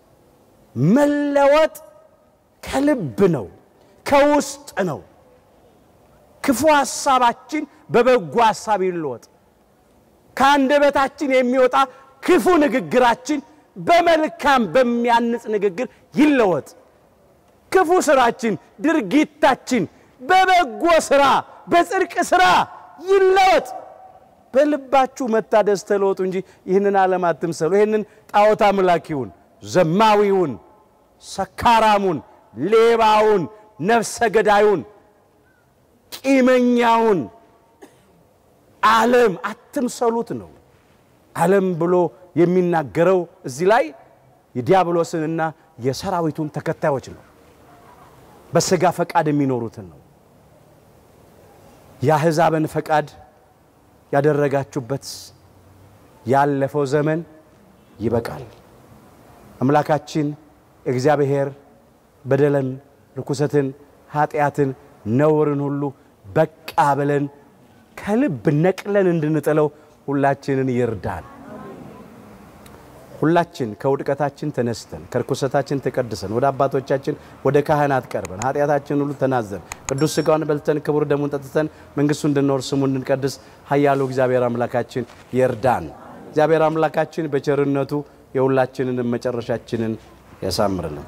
መለወጥ ከልብ ነው፣ ከውስጥ ነው። ክፉ ሐሳባችን በበጎ ሐሳብ ይለወጥ። ከአንደበታችን የሚወጣ ክፉ ንግግራችን በመልካም በሚያንጽ ንግግር ይለወጥ። ክፉ ስራችን፣ ድርጊታችን በበጎ ስራ፣ በጽድቅ ስራ ይለወጥ። በልባችሁ መታደስ ተለወጡ እንጂ ይህንን ዓለም አትምሰሉ። ይህንን ጣዖት አምላኪውን፣ ዘማዊውን፣ ሰካራሙን፣ ሌባውን፣ ነፍሰ ገዳዩን፣ ቂመኛውን ዓለም አትምሰሉት ነው። ዓለም ብሎ የሚናገረው እዚህ ላይ የዲያብሎስንና የሰራዊቱን ተከታዮች ነው። በሥጋ ፈቃድ የሚኖሩትን ነው። የአሕዛብን ፈቃድ ያደረጋችሁበት ያለፈው ዘመን ይበቃል። አምላካችን እግዚአብሔር በደልን፣ ርኩሰትን፣ ኃጢአትን፣ ነውርን ሁሉ በቃ ብለን ከልብ ነቅለን እንድንጥለው ሁላችንን ይርዳን። ሁላችን ከውድቀታችን ተነስተን ከርኩሰታችን ተቀድሰን ወደ አባቶቻችን ወደ ካህናት ቀርበን ኃጢአታችን ሁሉ ተናዘን ቅዱስ ሥጋውን በልተን ክቡር ደሙን ጠጥተን መንግሥቱ እንድንኖር ስሙ እንድንቀድስ ኃያሉ እግዚአብሔር አምላካችን ይርዳን። እግዚአብሔር አምላካችን በቸርነቱ የሁላችንን መጨረሻችንን ያሳምርልን።